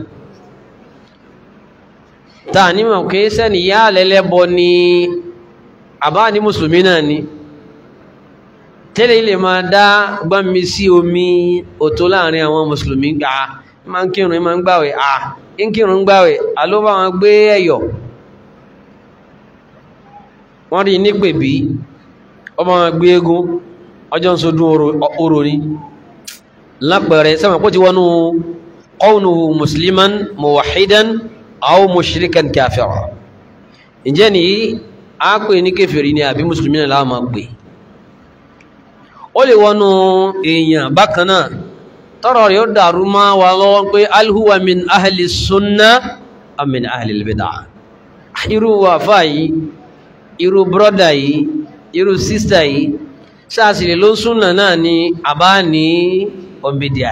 ta ní mọ̀ kí sẹ́ni yá lẹ́lẹ́bọ ni àbá ní mùsùlùmí náà ni tẹ́lẹ̀ ilẹ̀ máa dá gbámi sí omi òtó láàrin àwọn mùsùlùmí gbà máa ń kírun máa ń gbàwẹ̀ à ń kírun ń gbàwẹ̀ àlóbá wọn gbé ẹ̀yọ̀ wọ́n rí nípè bí ọmọ wọn gbé eégún ọjọ́ ń sọdún oró ni lápẹẹrẹ sẹ́wọ̀n kó ti wọnú qawnuhu musliman muwahidan aw mushrikan kafira ǹjẹ́ ni a pè ní kèfèrí ni àbí musulmi náà láàmà pè ó lè wọnú èèyàn bákan náà tọ́rọ̀ rẹ̀ ó dàrú má wà lọ́wọ́ pé alhuwa min ahli sunna am min ahli albid'a irú wàfà yìí irú brọ́dà yìí irú sísítà yìí sáàsìlè ló súnà náà ni àbá ní ọmọbìdíà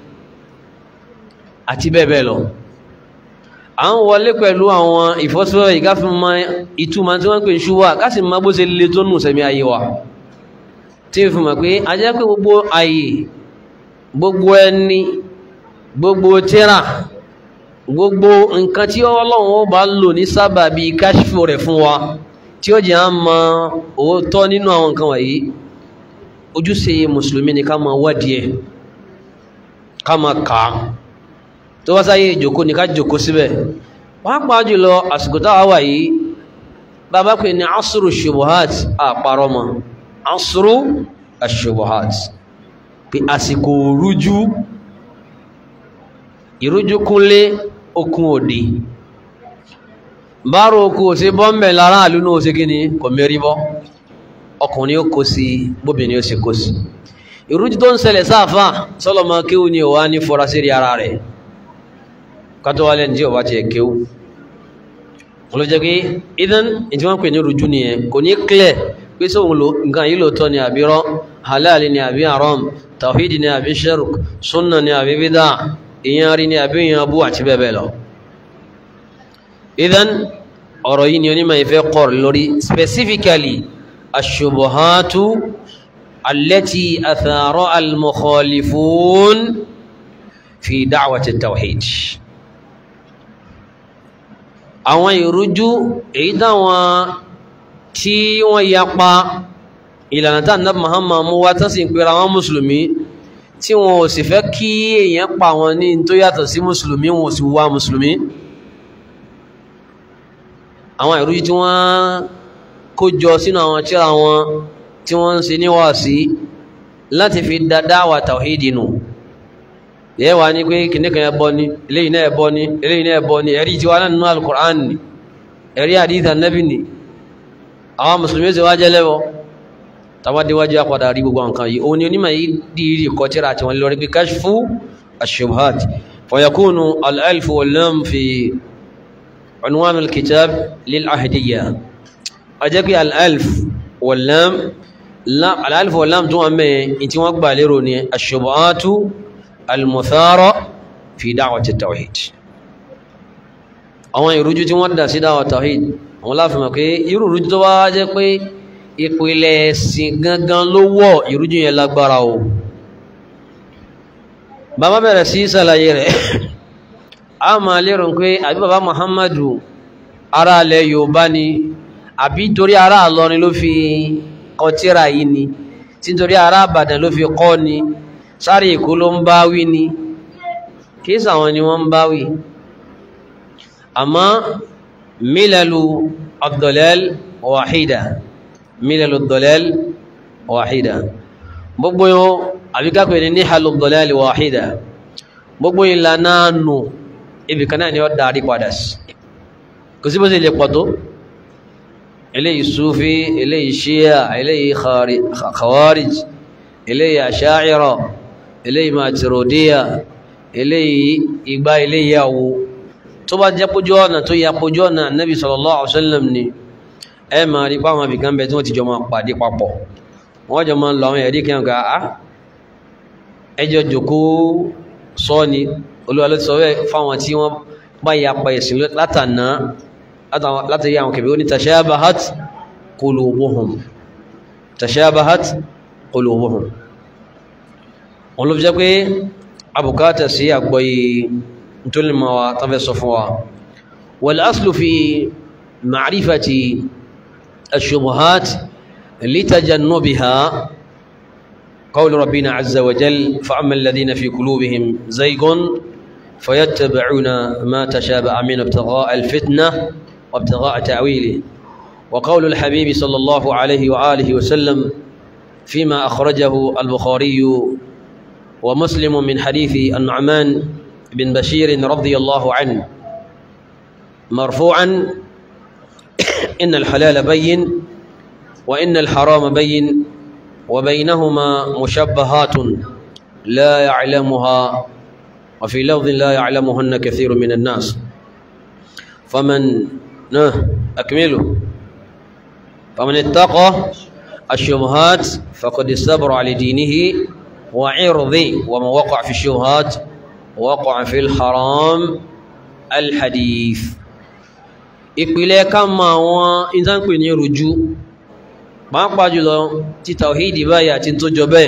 àti bẹ́ẹ̀ bẹ́ẹ̀ lọ à ń wọlé pẹ̀lú àwọn ìfọ́síwẹ́ ìgáfimọ́ ìtumọ̀ tí wọ́n pè ṣúwà kásì má bó ṣe lè tó nù sẹ́mi ayé wa tí ó fi mọ̀ pé a jẹ́ pé gbogbo ayé gbogbo ẹni gbogbo tíra gbogbo nǹkan tí ọlọ́run ó bá lò ní sábà bíi káṣífò rẹ̀ fún wa tí ó jẹ́ à ń mọ òótọ́ nínú àwọn nǹkan wọ̀nyí ojúṣe mùsùlùmí ni ká máa wádìí ẹ̀ ká máa kà á tó wá sáyé ìjòkó ní ká jòkó síbẹ̀ pàápàá jùlọ àsìkò táwa wà yìí bàbá pè ní asuru shubuhat àparọ́ mọ́ asuru ashubuhat pé àsìkò rújú ìrújú kúnlé okun òde bárò okú òsè bọ́m̀bẹ̀ lára àlú náà òsè kí ni kò mérí bọ́ ọkùnrin ó kó sí bóbìnrin ó sì kó sí ìrújú tó ń ṣẹlẹ̀ sáàfà sọ́lọ́mọ kéwù ni ò wá ní fọ́ra sí ara rẹ̀ kátó wálẹ̀ ní ọba ti ẹ̀kẹ́ olójẹ́ pé idan ìtí wọ́n pè ní rújú nìyẹn kò ní clear pé sóhun lo nǹkan yìí lóòótọ́ ni àbí rọ́ halal ni àbí haram tawhid ni àbí shirk sunna ni àbí bid'a ìyẹn rí ni àbí ìyẹn bú àti bẹ́ẹ̀ bẹ́ẹ̀ lọ idan ọ̀rọ̀ yìí ni onímọ̀ ìfẹ́ kọ̀ lórí specifically ashubuhatu allati athara al-mukhalifun fi da'wati tawhid àwọn ìrújú èyí táwọn tí wọ́n yapa ìlànà tá nàbí Muhammad mú wá tán sì ń pera wọn mùsùlùmí tí wọn ò sì fẹ́ kí èèyàn pa wọn ní tó yàtọ̀ sí mùsùlùmí wọn ò sì wá mùsùlùmí àwọn ìrújú tí wọ́n kó jọ sínú àwọn tírà wọn tí wọ́n ń ṣe níwàásí láti fi da dáwà tàwídì nù yẹ́ wà ní pé kìnnìkan ẹbọ ni eléyìí náà ẹbọ ni eléyìí náà ẹbọ ni ẹ̀rí tí wà náà nínú alukur'an ni ẹ̀rí àdìsí ànábì ni àwọn mùsùlùmí ṣe wá jẹ́lẹ́bọ tàwádìíwájú àpàdà rí gbogbo nǹkan yìí òun ni onímọ̀ yìí dìírí kọ tírà àti wọn lórí pé kashfu ash-shubhat fayakunu al-alf wal-lam fi unwan al-kitab lil-ahdiyya ọjọ́ pé al-alf wal-lam al-alf wal-lam tó wọn mẹ́yẹn tí wọ́n gbà lérò ni ash-shubhatu al-muthara fi da'wati at-tawhid àwọn ìrújú tí wọ́n dà sí dáwà tawhid àwọn láfihàn pé irú ìrújú tó wá jẹ́ pé ìpìlẹ̀ ẹ̀sìn gangan ló wọ̀ ìrújú yẹn lágbára o bàbá bẹ̀rẹ̀ sí ṣàlàyé rẹ̀ a máa lérò pé àbí bàbá Muhammadu ará ilẹ̀ Yorùbá ni àbí torí ará Ìlọrin ló fi kọ tírà yìí ni tí torí ará Ìbàdàn ló fi kọ́ ni sáré Èkó ló ń bá wí ni kìí sàwọn ni wọ́n ń bá wí àmọ́ mílẹ̀lú ad-dalal wàhídà mílẹ̀lú ad-dalal wàhídà gbogbo yóò àbíkápẹ̀ ní níhàlú ad-dalal wàhídà gbogbo ìlànà nù ibi kan náà ni ó darí padà sí kò sí bó ṣe lè pọ̀ tó eléyìí sufi eléyìí shia eléyìí khawarij eléyìí asha'ira eléyìí maturidiyya eléyìí ìgbà eléyìí àwo tó bá jẹ́ pójú ọ̀nà tó yà pójú ọ̀nà nabi sallallahu alaihi wasallam ni ẹ máa rí pàwọn àbìkan bẹ tí wọ́n ti jọ máa pàdé papọ̀ wọ́n jọ máa ń lọ àwọn ẹ̀rí kí wọn á ẹjọ́ jòkó sọ ni olúwa ló ti sọ bẹ́ẹ̀ fáwọn tí wọ́n bá ya pa ẹ̀sìn látànà látàrí àwọn kẹfẹ́ ó ní tashabahat qulubuhum tashabahat qulubuhum wọn ló fi jẹ́ pé abùkátà sí àgbọ́yé ntólìmọ̀wá tán fẹ́ sọ fún wa wal aslu fi ma'rifati ash-shubuhat litajannubiha قول ربنا عز وجل فأما الذين في قلوبهم زيغ فيتبعون ما تشابه من ابتغاء الفتنة وابتغاء تأويله وقول الحبيب صلى الله عليه وآله وسلم فيما أخرجه البخاري ومسلم من حديث النعمان بن بشير رضي الله عنه مرفوعا إن الحلال بين وإن الحرام بين وبينهما مشبهات لا يعلمها وفي لفظ لا يعلمهن كثير من الناس فمن أكمله فمن اتقى الشبهات فقد استبرع لدينه وعرضه ومن وقع في الشبهات وقع في الحرام الحديث ìpìlẹ̀ ká mọ àwọn ìdánpè ní rújú pàápàá jùlọ tí tàwíìdì báyìí àti tó jọ bẹ́ẹ̀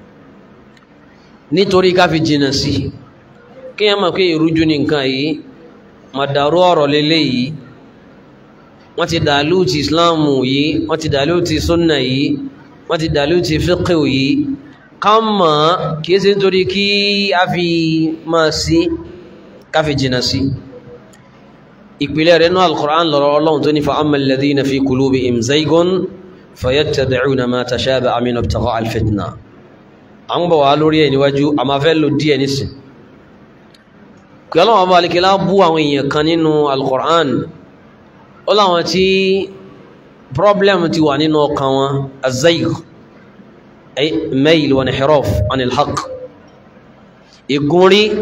nítorí ká fi jìnà sí kí ẹ mọ̀ pé ìrújú ní nǹkan yìí màdàrú ọ̀rọ̀ lélẹ̀ yìí wọ́n ti dàlú ti islamu yìí wọ́n ti dàlú ti sunna yìí wọ́n ti dàlú ti fiqh yìí ká mọ̀ kìí ṣe nítorí kí a fi máa sí ká fi jìnà sí ìpìlẹ̀ rẹ̀ náà al-Qur'an lọ́rọ̀ ọlọ́run tó ní fa amma alladhina fi qulubihim zaygun fayattabi'una ma tashabaha min ibtigha'a al-fitna à ń bọ̀ wá lórí ẹ̀ níwájú a máa fẹ́ lò díẹ̀ nísìn kí ọlọ́run ọba alikẹ́lá bú àwọn èèyàn kan nínú al-Qur'an ó láwọn tí problem ti wà nínú ọkàn wọn az-zayg ay mayl wa inhiraf an al-haqq ìgúnrí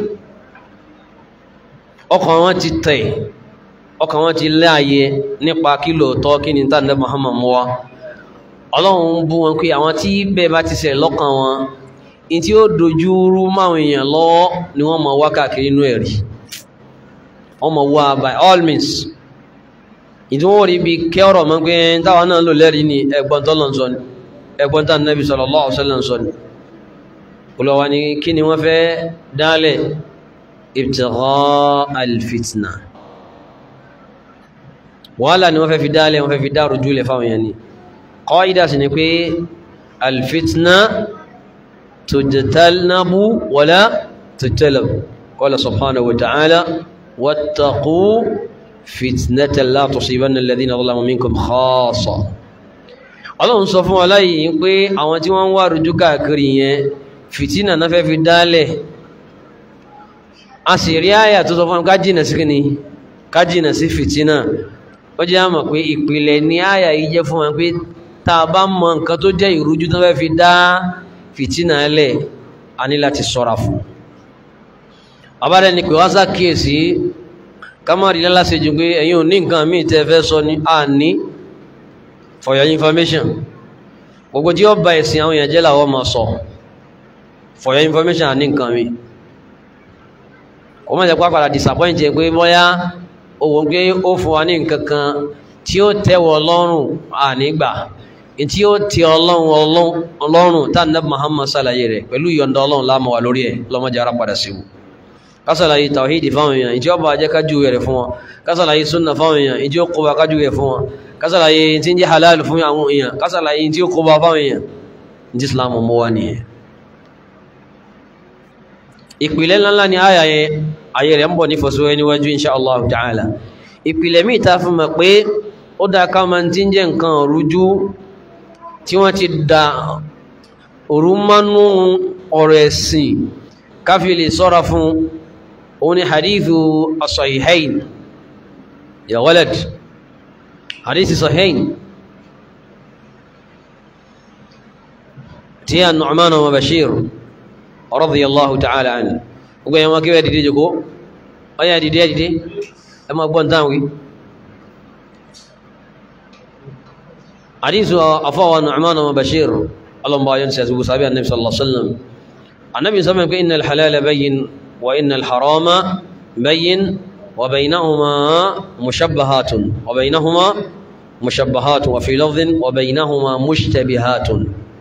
ọkàn wọn ti tẹ̀ ọkàn wọn ti láàyè nípa kí lóòótọ́ kí ni tàbí Muhammad mú wa ọlọ́run bú wọn pé àwọn tí bẹ́ẹ̀ bá ti ṣẹlẹ̀ lọ́kàn wọn in tí ó dojú rú máwọn èèyàn lọ́wọ́ ni wọ́n mọ̀ wá káàkiri inú ẹ̀rí wọ́n mọ̀ wá by all means ìdí wọ́n rí bí kẹ́ ọ̀rọ̀ mọ́ pé táwọn náà lò lẹ́rìí ni ẹgbọ́n tó lọ́n sọ ni ẹgbọ́n tá Nabi sallallahu alaihi wasallam sọ ni olùwà ni kí ni wọ́n fẹ́ dálẹ̀ ibtigha al-fitna wàhálà ni wọ́n fẹ́ fi dálẹ̀ wọ́n fẹ́ fi dárò jùlẹ̀ fáwọn èèyàn ni qaida sì ni pé al-fitna tujtanabu wala tujtalab qala subhanahu wa ta'ala wattaqu fitnatan la tusibanna alladhina zalamu minkum khassa ọlọ́run sọ fún aláyìí pé àwọn tí wọ́n ń wá rújú káàkiri yẹn fìtínà náà fẹ́ fi dálẹ̀ a sì rí àyà tó sọ fún kájìnà sí kíni kájìnà sí fìtínà ó jẹ́ àmọ̀ pé ìpìlẹ̀ ní àyà yìí jẹ́ fún wọn pé tá a bá mọ nǹkan tó jẹ́ ìrújú tó fẹ́ fi dá fìtínà lẹ̀ a ní láti sọ́ra fún abáde ni pé wá sàkíyèsí kámárì lálásejù pé ẹ̀yin ò ní nǹkan míì tẹ́ fẹ́ sọ ní àní for your information gbogbo tí ó ba ẹ̀sìn àwọn èèyàn jẹ́ làwọn máa sọ for your information àní nǹkan míì kò mọ̀ jẹ́ pé àpàdà disappoint jẹ́ pé bóyá òun pé ó fún wa ní nǹkan kan tí ó tẹ́wọ̀ lọ́rùn ànígbà tí ó ti ọlọ́run ọlọ́run tá nàbí Muhammad sàlàyé rẹ̀ pẹ̀lú ìyọ̀ǹda ọlọ́run láàmú wà lórí ẹ̀ lọ́mọdé ara padà sí wù kásàlàyé tàwíìdì fáwọn èèyàn ìjọ bá jẹ́ kájú rẹ̀ fún wọn kásàlàyé súnà fáwọn èèyàn ìjọ kó bá kájú rẹ̀ fún wọn kásàlàyé tí ń jẹ́ halal fún àwọn èèyàn kásàlàyé tí ó kó bá fáwọn èèyàn ní Islam mọ́ wá nìyẹn ìpìlẹ̀ ńláńlá ni àyà yẹn ayé rẹ̀ ń bọ̀ ní fọ́sọ́wẹ́ níwájú insha Allah ta'ala ìpìlẹ̀ míì ta fi mọ̀ pé ó dá ká máa ti ń jẹ́ nǹkan rújú tí wọ́n ti da òru mánú ọ̀rọ̀ ẹ̀sìn káfí lè sọ́ra fún òun ni hadithu as-sahihayn ya walad hadithu sahihayn tí a Nu'man wa Bashir radiyallahu ta'ala anhu gbogbo yẹn wọn kí wọ́n dìde jòkó ọyá dìde dìde ẹ máa gbọ́n táwọn wí حديث أفوى نعمان وبشير اللهم ينسى أبو صحابي النبي صلى الله عليه وسلم النبي صلى الله عليه وسلم إن الحلال بين وإن الحرام بين وبينهما مشبهات وبينهما مشبهات وفي لفظ وبينهما مشتبهات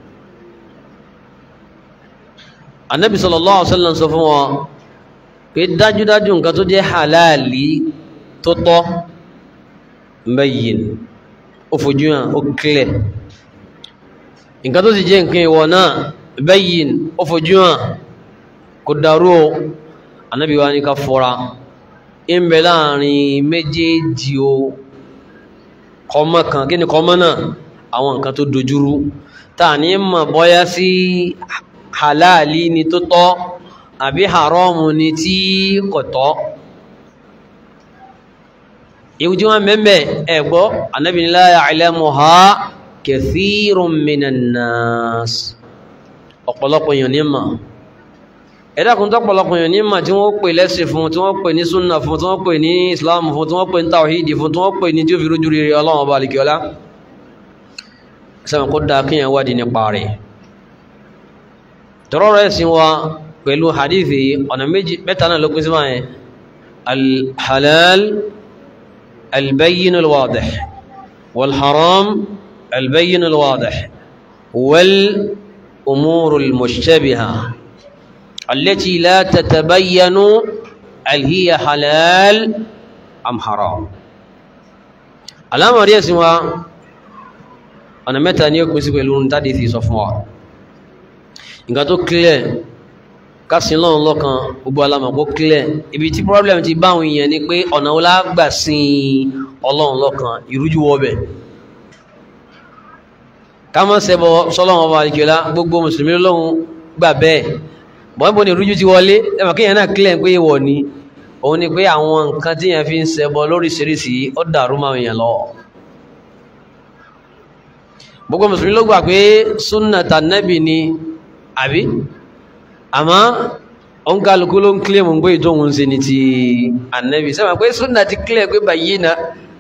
النبي صلى الله عليه وسلم سفوا في داجو داجو نكتو جي حلالي تطو بين ó fojú hàn ó clear nǹkan tó sì jẹ́ nǹkan ìwọ̀ náà bayyin ó fojú hàn kò dàrú o anábì wa ní ká fọ́ra ń bẹ láàrin méjèèjì o kọmọ kan kí ni kọmọ náà àwọn nǹkan tó dojúrú tá ní mọ̀ bọ́yá sí halali ni tó tọ́ àbí haramu ni tí kò tọ́ ìwùjí wọn mẹ́mẹ́ ẹ̀gbọ́ Ànábì ní la ya'lamuha kathirun minan nas ọ̀pọ̀lọpọ̀ èèyàn ní mà ẹ̀dàkùn tó pọ̀lọpọ̀ èèyàn ní mà tí wọ́n pè lẹ́sìn fún tí wọ́n pè ní súnà fún tí wọ́n pè ní islam fún tí wọ́n pè ní tawhidi fún tí wọ́n pè ní tí ó fi rújú rere ọlọ́run ọba àlìkíọ́lá sẹ́wọ̀n kó dáa kíyàn wádìí nípa rẹ̀ tọrọ rẹ̀ sí wa pẹ̀lú hadithi ọ̀nà méjì mẹ́ta náà ló pín sí máa yẹn alhalal البين الواضح والحرام البين الواضح والأمور المشتبهة التي لا تتبين هل هي حلال أم حرام الأمر يسمى أنا متى نيوك مسيب يلون تادي في صفوة إن كانت clear kásìn lọ́run lọ́kan gbogbo alamọ̀ kó clear ibi tí problem ti bá àwọn èèyàn ni pé ọ̀nà wo la gbà sin ọlọ́run lọ́kan ìrújú wọbẹ̀ ká má ṣẹbọ sọ́lọ́run ọba àdìgbòlá gbogbo mùsùlùmí lọ́hùn gbà bẹ́ẹ̀ bọ́n bó ni ìrújú ti wọlé ẹ̀mọ̀ kéèyàn náà clear pé ìwọ̀ ni òun ni pé àwọn nǹkan tí yẹn fi ń ṣẹbọ lóríṣiríṣi ó dàrú máa èèyàn lọ gbogbo mùsùlùmí ló gbà pé súnà tànẹ́bì ni àbí àmọ́ òun kálukú ló ń kílẹ̀ mọ̀ pé ìtòhun ṣe ni ti ànẹ́bì sẹ́wọ̀n pé súnà ti kílẹ̀ pé bàyí na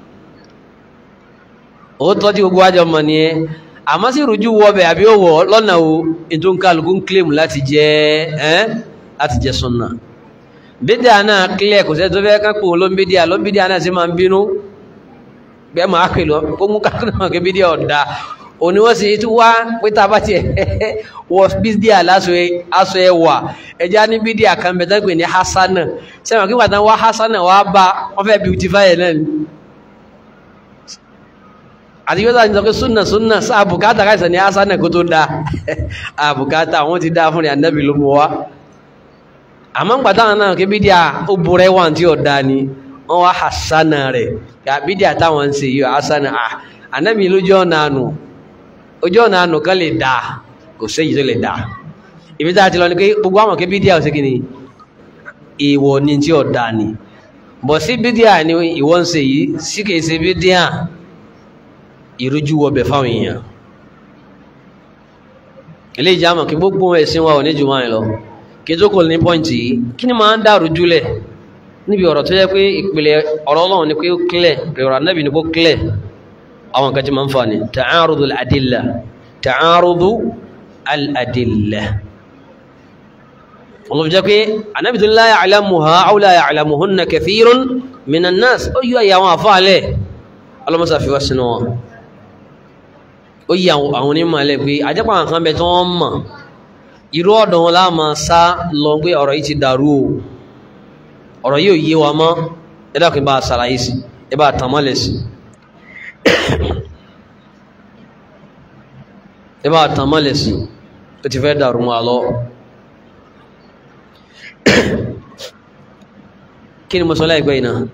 ó tọ́jú gbogbo àjọ mọ̀ ni ẹ́ àmọ́ sí ìrújú wọbẹ̀ àbí ó wọ̀ lọ́nà o ètò kálukú ń kílẹ̀ mọ̀ láti jẹ́ ẹ́ láti jẹ́ súnà bídíà náà kílẹ̀ kò sẹ́ tó fẹ́ ká pò ló ń bídíà ló ń bídíà náà sì máa ń bínú bẹ́ẹ̀ máa pè lọ kó mú kákúnà mọ̀ kí bídíà ọ̀dà òní wọ́n sì tún wá pé tá a bá tiẹ̀ wọ bídíà lásọ ẹwà ẹja ní bídíà kan bẹ̀ tán pè ní hasana sẹ́wọ̀n kí wọ́n tán wá hasana wá bá wọ́n fẹ́ beautify ẹ̀ náà ni àti yóò tàbí sọ pé súnà súnà sáà bùkátà káìsàn ní hasana kó tó dáa àbùkátà àwọn ti dáa fún ní anábì ló mú wa àmọ́ ń pàtàkì náà kí bídíà ó burẹ́ wà tí ò dáa ni wọ́n wá hasana rẹ̀ kí bídíà táwọn ń ṣe yìí hasana anábì lójú ọ̀nà àánú ojú ọ̀nà ànù kan lè dáa kò séyìí tó lè dáa ibi tá a ti lọ ní pé gbogbo àwọn kí bídíà ò sí kí ni ìwọ ni tí ò dáa ni bọ̀ sí bídíà ni ìwọ ń ṣe yìí sí kìí ṣe bídíà ìrújú wọbẹ̀ fáwọn èèyàn ilé ìjàmọ̀ kí gbogbo ẹ̀sìn wa ò ní jù máa ń lọ kí tó kò ní pọ́ǹtì yìí kí ni máa ń dàrú júlẹ̀ níbi ọ̀rọ̀ tó yẹ pé ìpìlẹ̀ ọ̀rọ̀ ọlọ́run ni pé ó clear ọ̀rọ̀ anábì ni kó clear àwọn kan tí ma ń fa ni ta'arudu al'adilla ta'arudu al'adilla olùfẹ́ jẹ́ pé anábi tó la ya'lamuha aw la ya'lamuhunna kathirun minan nas ó yíwa ìyàwọn àfáàlẹ̀ ọlọ́mọsá fi wá sínú wọn ó yí àwọn onímọ̀ ẹlẹ́ pé ajẹ́pọ̀ àwọn kan bẹ tí wọ́n mọ̀ irú ọ̀dọ̀ wọn láàmà sá lọ pé ọ̀rọ̀ yìí ti dàrú o ọ̀rọ̀ yìí ò yé wa mọ́ ẹ dákun bá ṣàlàyé sí ẹ bá tàn mọ́lẹ̀ sí ẹ bá tàn mọ́lẹ̀ sí ó ti fẹ́ dàrú wọn lọ kí ni mo sọ láìpẹ́ yìí náà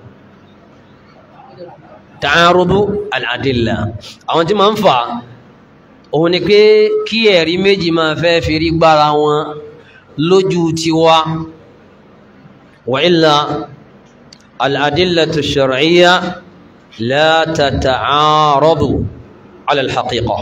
ta'arudu al-adilla àwọn tí ma ń fà òun ni pé kí ẹ̀rí méjì máa fẹ́ fi rí gbára wọn lójú tiwa wa illa al-adillatu ash-shar'iyya la tata'aradu ala al-haqiqa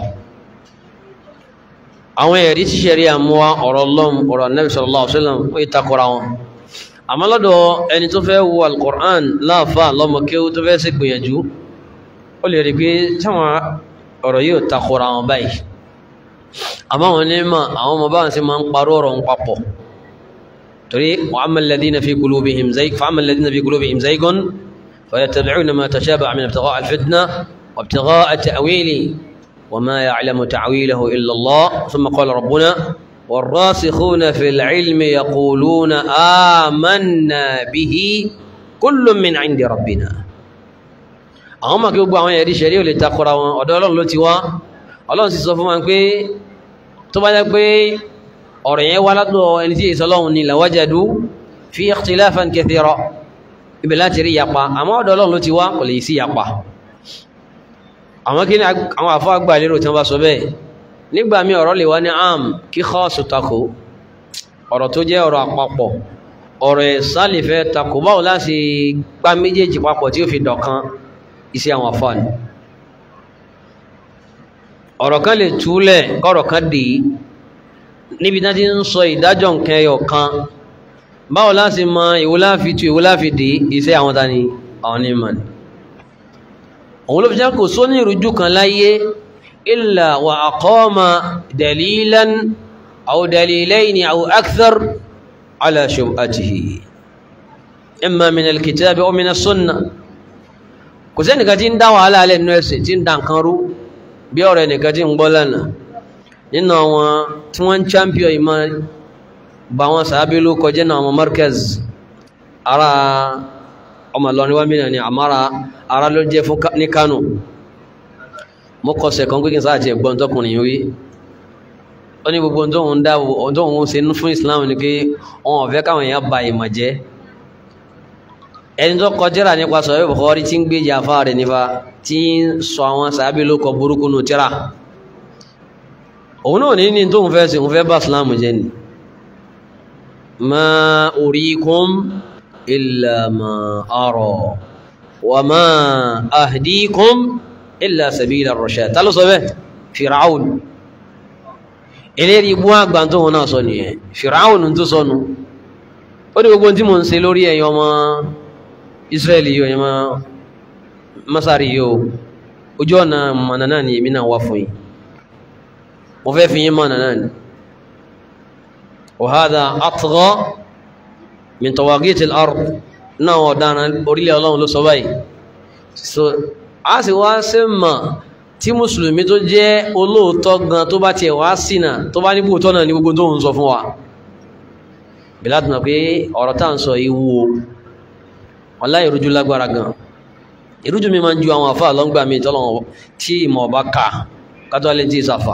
àwọn ẹ̀rí tí ṣẹ̀rí àmúwa ọ̀rọ̀ lọ́m ọ̀rọ̀ Nabi sallallahu alaihi wasallam ó ìtakọ̀ra wọn àmọ́ lọ́dọ̀ ẹni tó fẹ́ wo al-Qur'an láàfà lọ́mọ kí ó tó fẹ́ sí gbìyànjú ó lè rí pé táwọn ọ̀rọ̀ yóò takora wọn báyìí àmọ́ àwọn onímọ̀ àwọn ọmọ báwọn sí máa ń parọ́ ọ̀rọ̀ ń papọ̀ torí wa amma alladhina fi qulubihim zayg fa amma alladhina fi qulubihim zaygun fayattabi'una ma tashabaha min ibtigha'i al-fitna wa ibtigha'i ta'wili wa ma ya'lamu ta'wilahu illa Allah thumma qala rabbuna والراسخون في العلم يقولون آمنا به كل من عند ربنا àwọn ọmọ kí gbogbo àwọn ẹ̀rí ṣẹ̀rí ò lè takora wọn ọ̀dọ̀ ọlọ́run ló ti wá ọlọ́run sì sọ fún wa pé tó bá jẹ́ pé ọ̀rọ̀ yẹn wá látọ̀ ẹni tí èso ọlọ́run ni lawajadu fi ikhtilafan kathira ibẹ̀ láti rí yapa àmọ́ ọ̀dọ̀ ọlọ́run ló ti wá kò lè sí yapa àwọn kí ni àwọn àfọ́ àgbà lérò tí wọ́n bá sọ bẹ́ẹ̀ nígbà míì ọ̀rọ̀ lè wá ní am kí kọ́ọ̀sù takò ọ̀rọ̀ tó jẹ́ ọ̀rọ̀ àpapọ̀ ọ̀rọ̀ ẹ̀sá lè fẹ́ takò báwo láti gbá méjèèjì papọ̀ tí ó fi dọ̀kan iṣẹ́ àwọn afáàní ọ̀rọ̀ kan lè túlẹ̀ kọ́rọ̀ kan dì í níbi tí wọ́n ti ń sọ ìdájọ́ nǹkan ẹyọ kan báwo láti mọ ìwò láfi tu ìwò láfi dì í iṣẹ́ àwọn tani àwọn onímọ̀ ni òun ló fi jẹ́ kò sóní ìrújú kan láyé illa wa aqama dalilan aw dalilayni aw akthar ala shubhatihi imma min alkitabi aw min as-sunnah kò sẹ́nìkan tí ń dá wàhálà alẹ́ nínú ẹ̀sìn tí ń dá nǹkan rú bí ọ̀rọ̀ ẹnìkan tí ń gbọ́ lánàá nínú àwọn tí wọ́n ń champion ìmọ̀ bá wọn sàábí ló kọjá náà àwọn markaz ara ọmọ Ìlọrin wá mìíràn ni àmàrà ara ló jẹ́ fún ní Kánò mo kọsẹ̀ kan pínpín sáà ti ẹ̀gbọ́n tọkùnrin wí ó ní gbogbo tóun dá tóun ṣe fún Islam ni pé wọn ò fẹ́ káwọn èèyàn ba ìmọ̀ jẹ́ ẹni tó kọjára nípa sọ̀rọ̀ Bukhari tí ń gbé jàfá rẹ̀ nípa tí ń sọ àwọn sàábí ló kọ burúkú nù tíra òun náà ní ní tóun fẹ́ sí òun fẹ́ bá Islam jẹ́ ni ma urikum illa ma ara wa ma ahdikum illa sabila rashad ta ló sọ bẹ́ẹ̀ Fir'aun eléyìí ibú àgbà tóun náà sọ nìyẹn Fir'aun tó sọnù ó ní gbogbo tí mo ń ṣe lórí ẹ̀yọ́ ọmọ israeli yóò yẹmọ masari yóò ojú ọ̀nà mọ̀nà náà ni èmi náà wá fún yìí mo fẹ́ fi yín mọ̀nà náà ni wàhádà atgha min tawagiti al-ard náà ọ̀daràn orílẹ̀ ọlọ́run ló sọ báyìí so a sì wá sí mọ̀ tí mùsùlùmí tó jẹ́ olóòótọ́ gan tó bá tiẹ̀ wá sínà tó bá ní bóòtọ́ náà ní gbogbo tó ń sọ fún wa bí láti mọ̀ pé ọ̀rọ̀ tá à ń sọ yìí wúwo wàlá ìrújú lágbára gan ìrújú mi máa ń ju àwọn àfà lọ́ngbà mi tọ́lọ̀ tí ìmọ̀ ọba ká kátó alẹ́ tí ìsàfà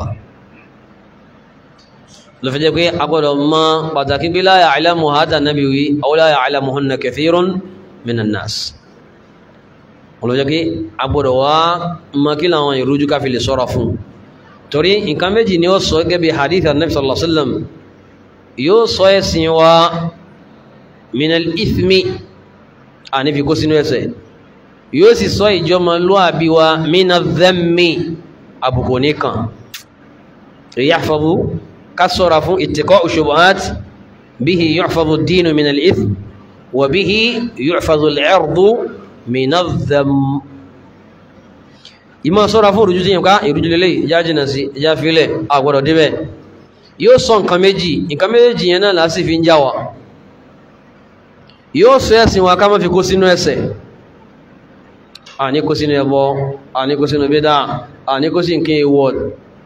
ló fi jẹ́ pé a gbọ́dọ̀ mọ pàtàkì pé la ya'lamu hadha nabi wí aw la ya'lamuhunna kathirun minan nas wọ́n ló jẹ́ pé a gbọ́dọ̀ wá mọ kí làwọn ìrújú ká fi lè sọ́ra fún torí nǹkan méjì ni ó sọ gẹ́gẹ́ bí hadith anabi sallallahu alaihi wasallam yóò sọ ẹ̀sìn wa minal ithmi àní fi kó sínú ẹsẹ̀ yóò sì sọ ìjọmọlúàbí wa mina dhammi àbùkù nìkan yahfazu ká sọ́ra fún ittiqa'u shubuhat bihi yuhfazu ad-dinu min al-ithm wa bihi yuhfazu al-'irdu min adh-dhamm ìmọ̀ sọ́ra fún ìrújú tíyàn ká ìrújú lélẹ̀ ìjá jìnà sí ìjá fílẹ̀ àgbọ̀dọ̀ débẹ̀ yóò sọ nǹkan méjì nǹkan méjì yẹn náà lásì fi ń já wa yóò sọ ẹ̀sìn wa ká má fi kó sínú ẹ̀ṣẹ̀ àní kó sínú ẹbọ àní kó sínú bídà àní kó sí nǹkan èèwọ̀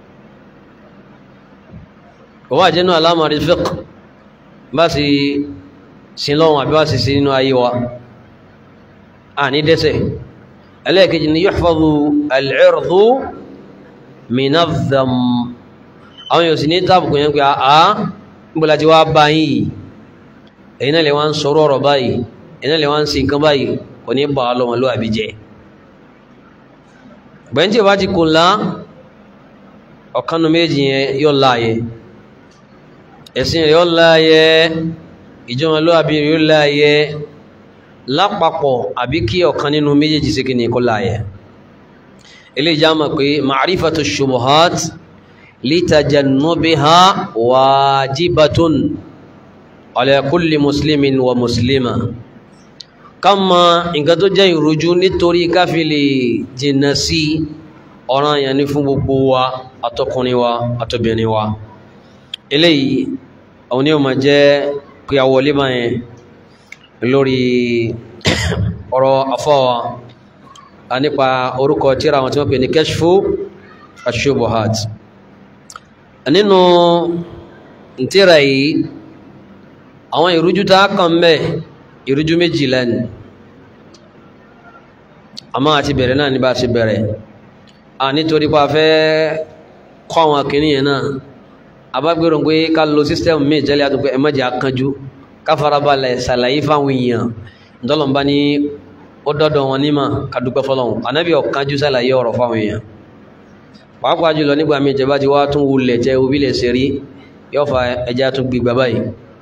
wà jẹ́nu alámọ̀rí fiqh bá sì sin lọ́wọ́n àbí wá sì sí nínú ayé wa a ní dẹ́sẹ̀ ẹlẹ́ẹ̀kejì ni yuhfadhu al-irdu min adh-dhamm àwọn yóò sì ní tábùkù yẹn pé àá níbọ̀lá ti wá bá yìí èyí náà lè wá ń sọ̀rọ̀ ọ̀rọ̀ báyìí èyí náà lè wá ń sin nǹkan báyìí kò ní bá lọ́wọ́ ló àbí jẹ́ bẹ́ẹ̀ tí o bá ti kò lá ọ̀kanu méjì yẹn yóò láàyè ẹ̀sìn rẹ̀ yóò láàyè ìjọba ló àbí rẹ̀ yóò láàyè lápapọ̀ àbí kí ọ̀kan nínú méjèèjì sí kí ni kó láàyè ilé ìjà mọ̀ pé ma'rifatu shubuhat litajannubiha wajibatun ala kulli muslimin wa muslima ká mọ nǹkan tó jẹ́ ìrújú nítorí káfílì jìnnà sí ọ̀ràn yẹn ní fún gbogbo wa àtọkùnrin wa àtọbìnrin wa eléyìí àwọn onímọ̀ máa jẹ́ pé a wọlé bá yẹn lórí ọ̀rọ̀ afọ́wa a nípa orúkọ tíra àwọn tí wọ́n pè ní kashfu ashubuhat nínú tíra yìí àwọn ìrújú tá a kàn bẹ́ẹ̀ ìrújú méjì lẹ́nu àmọ́ àti bẹ̀rẹ̀ náà ní bá ti bẹ̀rẹ̀ a nítorí pa fẹ́ kọ́ àwọn akìní yẹn náà abágbèrò pé ká lo sísítẹ́mù míì jẹ́lẹ̀ àtúnkọ́ ẹ má jẹ́ akánjú ká farabalẹ̀ ṣàlàyé fáwọn èèyàn ntọ́lọ́mbá ní ó dọ́dọ̀ wọn nímọ̀ ká dúpẹ́ fọlọ́hún ànábì ọ̀kánjú ṣàlàyé ọ̀rọ̀ fáwọn èèyàn pàápàá jùlọ nígbà míì ìjọba ti wá tún wulẹ̀ jẹ́ òbí lè ṣe rí yóò fa ẹja tún gbígbà báyìí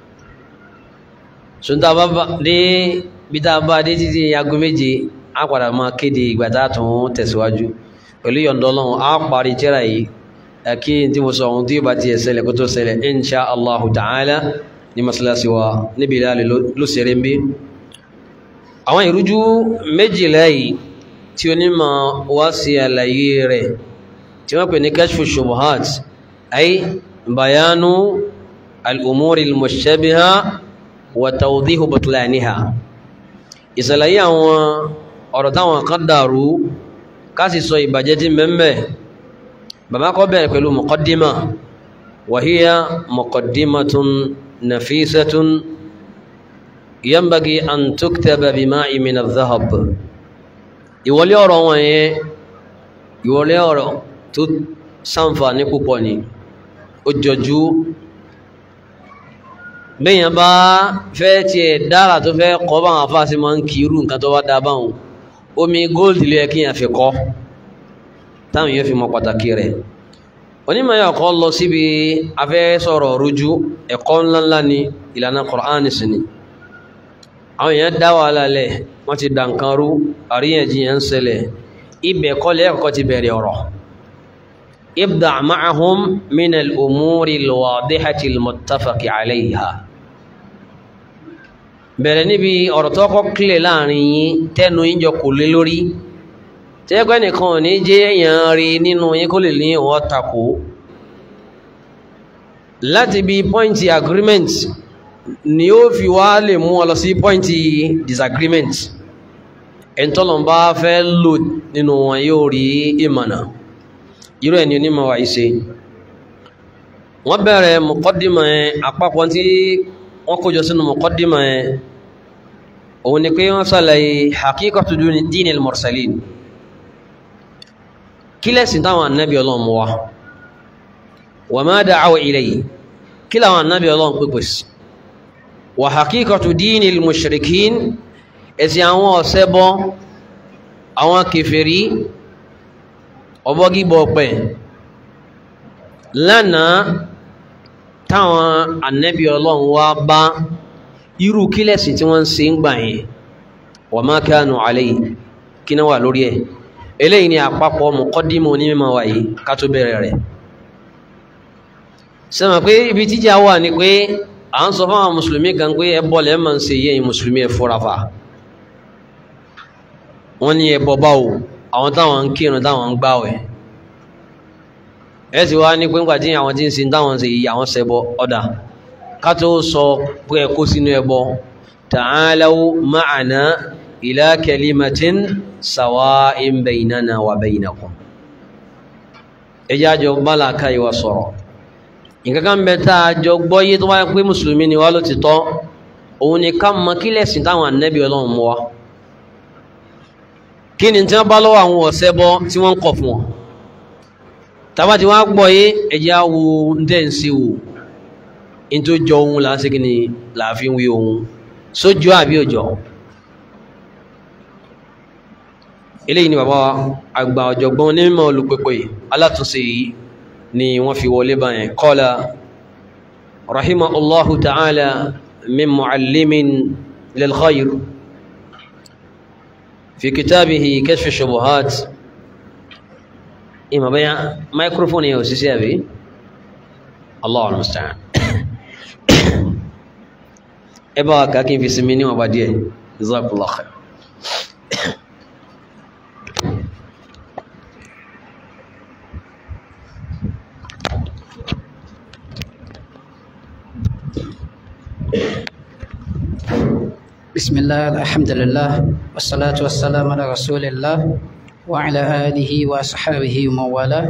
sunta bá dé bí tá a bá dé títí aago méje á padà máa kéde ìgbà tá a tún tẹ̀síwájú pẹ̀lú yọ̀ǹdọ́ Ọlọ́run á parí tírà yìí kí n tí mo sọ ohun tí yóò bá tiẹ̀ ṣẹlẹ̀ kó tó ṣẹlẹ̀ insha allahu ta'ala ní masalasi wa níbi ìlàlẹ̀ ló ṣeré ń bí. àwọn ìrújú méjìlá yìí tí onímọ̀ wá sí àlàyé rẹ̀ tí wọ́n pè ní kashfu shubuhat ay bayanu al-umuri al-mushtabiha wa tawdihu butlaniha ìsàlàyé àwọn ọ̀rọ̀ táwọn kan dàrú ká sì sọ ìbàjẹ́ tí mẹ́mẹ́ bàbá kọ́ bẹ̀rẹ̀ pẹ̀lú muqaddima wa hiya muqaddimatun nafisatun yanbaghi an tuktaba bima'i min adh-dhahab ìwọlé ọ̀rọ̀ wọn yẹn ìwọlé ọ̀rọ̀ tó ṣàǹfààní púpọ̀ ni ó jọjú bẹ́yàn bá fẹ́ tiẹ̀ dára tó fẹ́ kọ́ báwọn afáàsì máa ń kiri nǹkan tó bá dá báwọn omi góòlù lè kí yàn fi kọ́ táwọn yóò fi mọ pàtàkì rẹ̀ onímọ̀ yà kọ́ lọ síbi afẹ́ sọ̀rọ̀ rújú ẹ̀kọ́ ńláńlá ni ìlànà Kùránì sí ni àwọn èèyàn dá wàhálà lẹ̀ wọ́n ti dà nǹkan rú àríyànjiyàn ń ṣẹlẹ̀ ibẹ̀ kọ́ lẹ́ẹ̀kọ́ ti bẹ̀rẹ̀ ọ̀rọ̀ ibda ma'ahum min al-umuri al-wadihati al-muttafaqi alayha bẹ̀rẹ̀ níbi ọ̀rọ̀ tó kọ́ kílẹ̀ láàrin yín tẹ́nu yín jọ kò lé lórí tẹ́gbẹ́ nìkan ò ní jẹ́ èèyàn rí nínú yín kó lè ní ìwọ́n takò láti bí pọ́ìntì agreement ni ó fi wá lè mú ọ lọ sí pọ́ìntì disagreement ẹ̀ńtọ́lọ́n bá fẹ́ lò nínú wọn yóò rí ìmọ̀nà irú ẹni onímọ̀ wà ìṣe wọ́n bẹ̀rẹ̀ mọ̀kọ́dìmọ̀ ẹ̀ àpapọ̀ tí wọ́n kójọ sínú mọ̀kọ́dìmọ̀ ẹ̀ òun ni pé wọ́n sàlàyé hakíkọ̀tù dínil mursalin kí lẹ́sìn táwọn annabi ọlọ́run mú wá wa ma da'aw ilayhi kí láwọn annabi ọlọ́run pípẹ̀ sí wa hakíkọ̀tù dínil mushrikin ẹ̀sìn àwọn ọ̀sẹ́bọ àwọn kèfèrí ọbọ́gíbọ̀ pẹ̀ lánàá táwọn annabi ọlọ́run wá bá irú kí lẹ́sìn tí wọ́n ń ṣe ń gbà yẹn wa ma kanu alayhi kí náà wà lórí ẹ̀ eléyìí ni àpapọ̀ mọ̀kọ́dímọ̀ ní mímọ̀ wáyé ká tó bẹ̀rẹ̀ rẹ̀ sẹ́mà pé ibi tíjà wà ní pé à ń sọ fáwọn mùsùlùmí kan pé ẹbọ lẹ́ máa ń ṣe yẹ́ mùsùlùmí ẹ fura fa wọ́n ní ẹbọ báwo àwọn táwọn ń kírun táwọn ń gbàwẹ̀ ẹ sì wá ní pé ńgbà tí àwọn tí ń sin táwọn ń ṣe yìí àwọn ṣẹbọ ọ̀dà ká tó sọ pé ẹ kó sínú ẹbọ ta'alaw ma'ana ila kalimatin sawa'in baynana wa baynakum ẹjá jọ bálàká ìwà sọ̀rọ̀ nǹkan kan bẹ tá a jọ gbọ́yé tó wáyé pé mùsùlùmí ni wá ló ti tọ́ òun ni ká mọ kí lẹ̀sìn táwọn ànábì ọlọ́run mú wa kí ni tí wọ́n bá lọ́wọ́ àwọn ọ̀sẹ́ bọ́ tí wọ́n ń kọ̀ fún wọn tàbá tí wọ́n á gbọ́ yé ẹ̀jẹ̀ á wo ń tẹ̀ ń ṣe wò ní tó jọ ohun là ń ṣe kí ni là á fi ń wí ohun sójú àbí òjò eléyìí ni bàbá àgbà ọ̀jọ̀gbọ́n onímọ̀ olùpẹ̀pẹ̀ alátúnṣe yìí ni wọ́n fi wọlé báyẹn qala rahimahullahu ta'ala min mu'allimin lil khayr fi kitabihi kashf shubuhat ìmọ̀ bẹ́yà microphone yẹn ò sí sí àbí Allahu al-musta'an ẹ bá wa kà kí n fi sinmi níwọ̀n bá díẹ̀ jazakallahu khair بسم الله الحمد لله والصلاة والسلام على رسول الله وعلى آله وأصحابه ومن والاه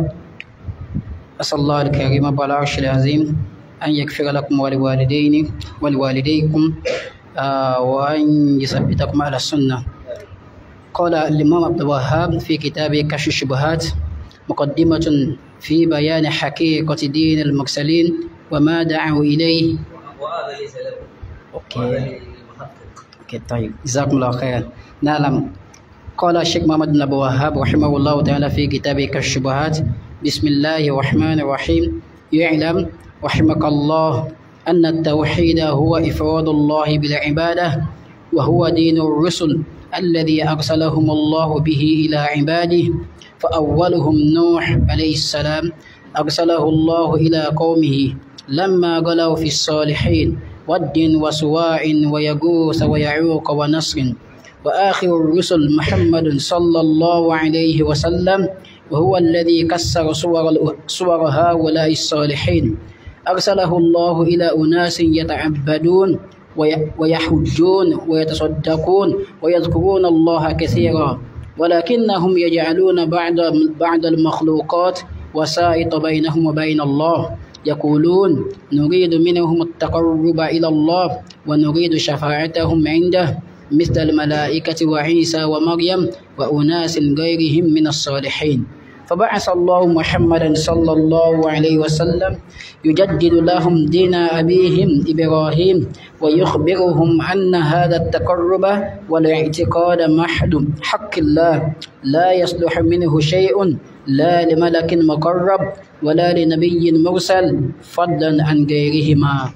أسأل الله الكريم رب العرش العظيم أن يغفر لكم ولوالدين ولوالديكم آه وأن يثبتكم على السنة قال الإمام عبد الوهاب في كتابه كشف الشبهات مقدمة في بيان حقيقة دين المرسلين وما دعوا إليه وهذا ليس له أوكي اوكي طيب جزاكم الله خيرا نعلم قال الشيخ محمد بن ابو وهاب رحمه الله تعالى في كتابه كالشبهات بسم الله الرحمن الرحيم يعلم رحمك الله ان التوحيد هو افراد الله بالعباده وهو دين الرسل الذي ارسلهم الله به الى عباده فاولهم نوح عليه السلام ارسله الله الى قومه لما غلوا في الصالحين ود وسواع ويغوث ويعوق ونصر وآخر الرسل محمد صلى الله عليه وسلم وهو الذي كسر صور, صور هؤلاء الصالحين أرسله الله إلى أناس يتعبدون ويحجون ويتصدقون ويذكرون الله كثيرا ولكنهم يجعلون بعض بعض المخلوقات وسائط بينهم وبين الله يقولون نريد منهم التقرب إلى الله ونريد شفاعتهم عنده مثل الملائكة وعيسى ومريم وأناس غيرهم من الصالحين فبعث الله محمدا صلى الله عليه وسلم يجدد لهم دين أبيهم إبراهيم ويخبرهم أن هذا التقرب والاعتقاد محد حق الله لا يصلح منه شيء لا لملك مقرب ولا لنبي مرسل فضلا عن غيرهما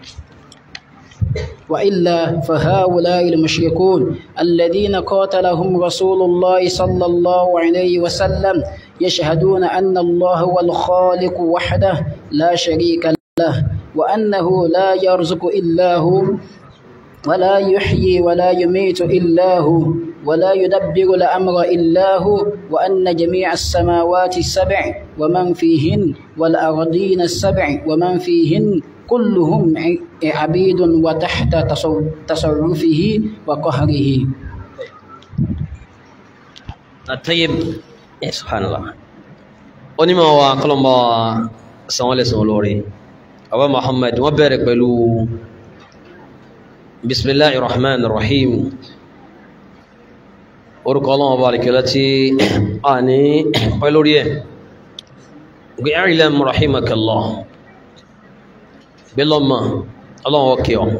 وإلا فهؤلاء المشركون الذين قاتلهم رسول الله صلى الله عليه وسلم يشهدون أن الله هو الخالق وحده لا شريك له وأنه لا يرزق إلا هو ولا يحيي ولا يميت إلا هو ولا يدبر الأمر إلا هو وأن جميع السماوات السبع ومن فيهن والأرضين السبع ومن فيهن كلهم عبيد وتحت تصرفه وقهره الطيب سبحان الله onímọ̀ wa kọlọmbọ sanwó lẹ́sàn olórí abu muhammad wọ́n bẹ̀rẹ̀ pẹ̀lú bisimilahi rahman rahim orúkọ ọlọ́wọ́ bá rikẹ́lá tí a ní pẹ̀lú rí ẹ̀ gbé ẹ̀rìlẹ̀ rahimakallah bílọ́mà ọlọ́wọ́ kí ọ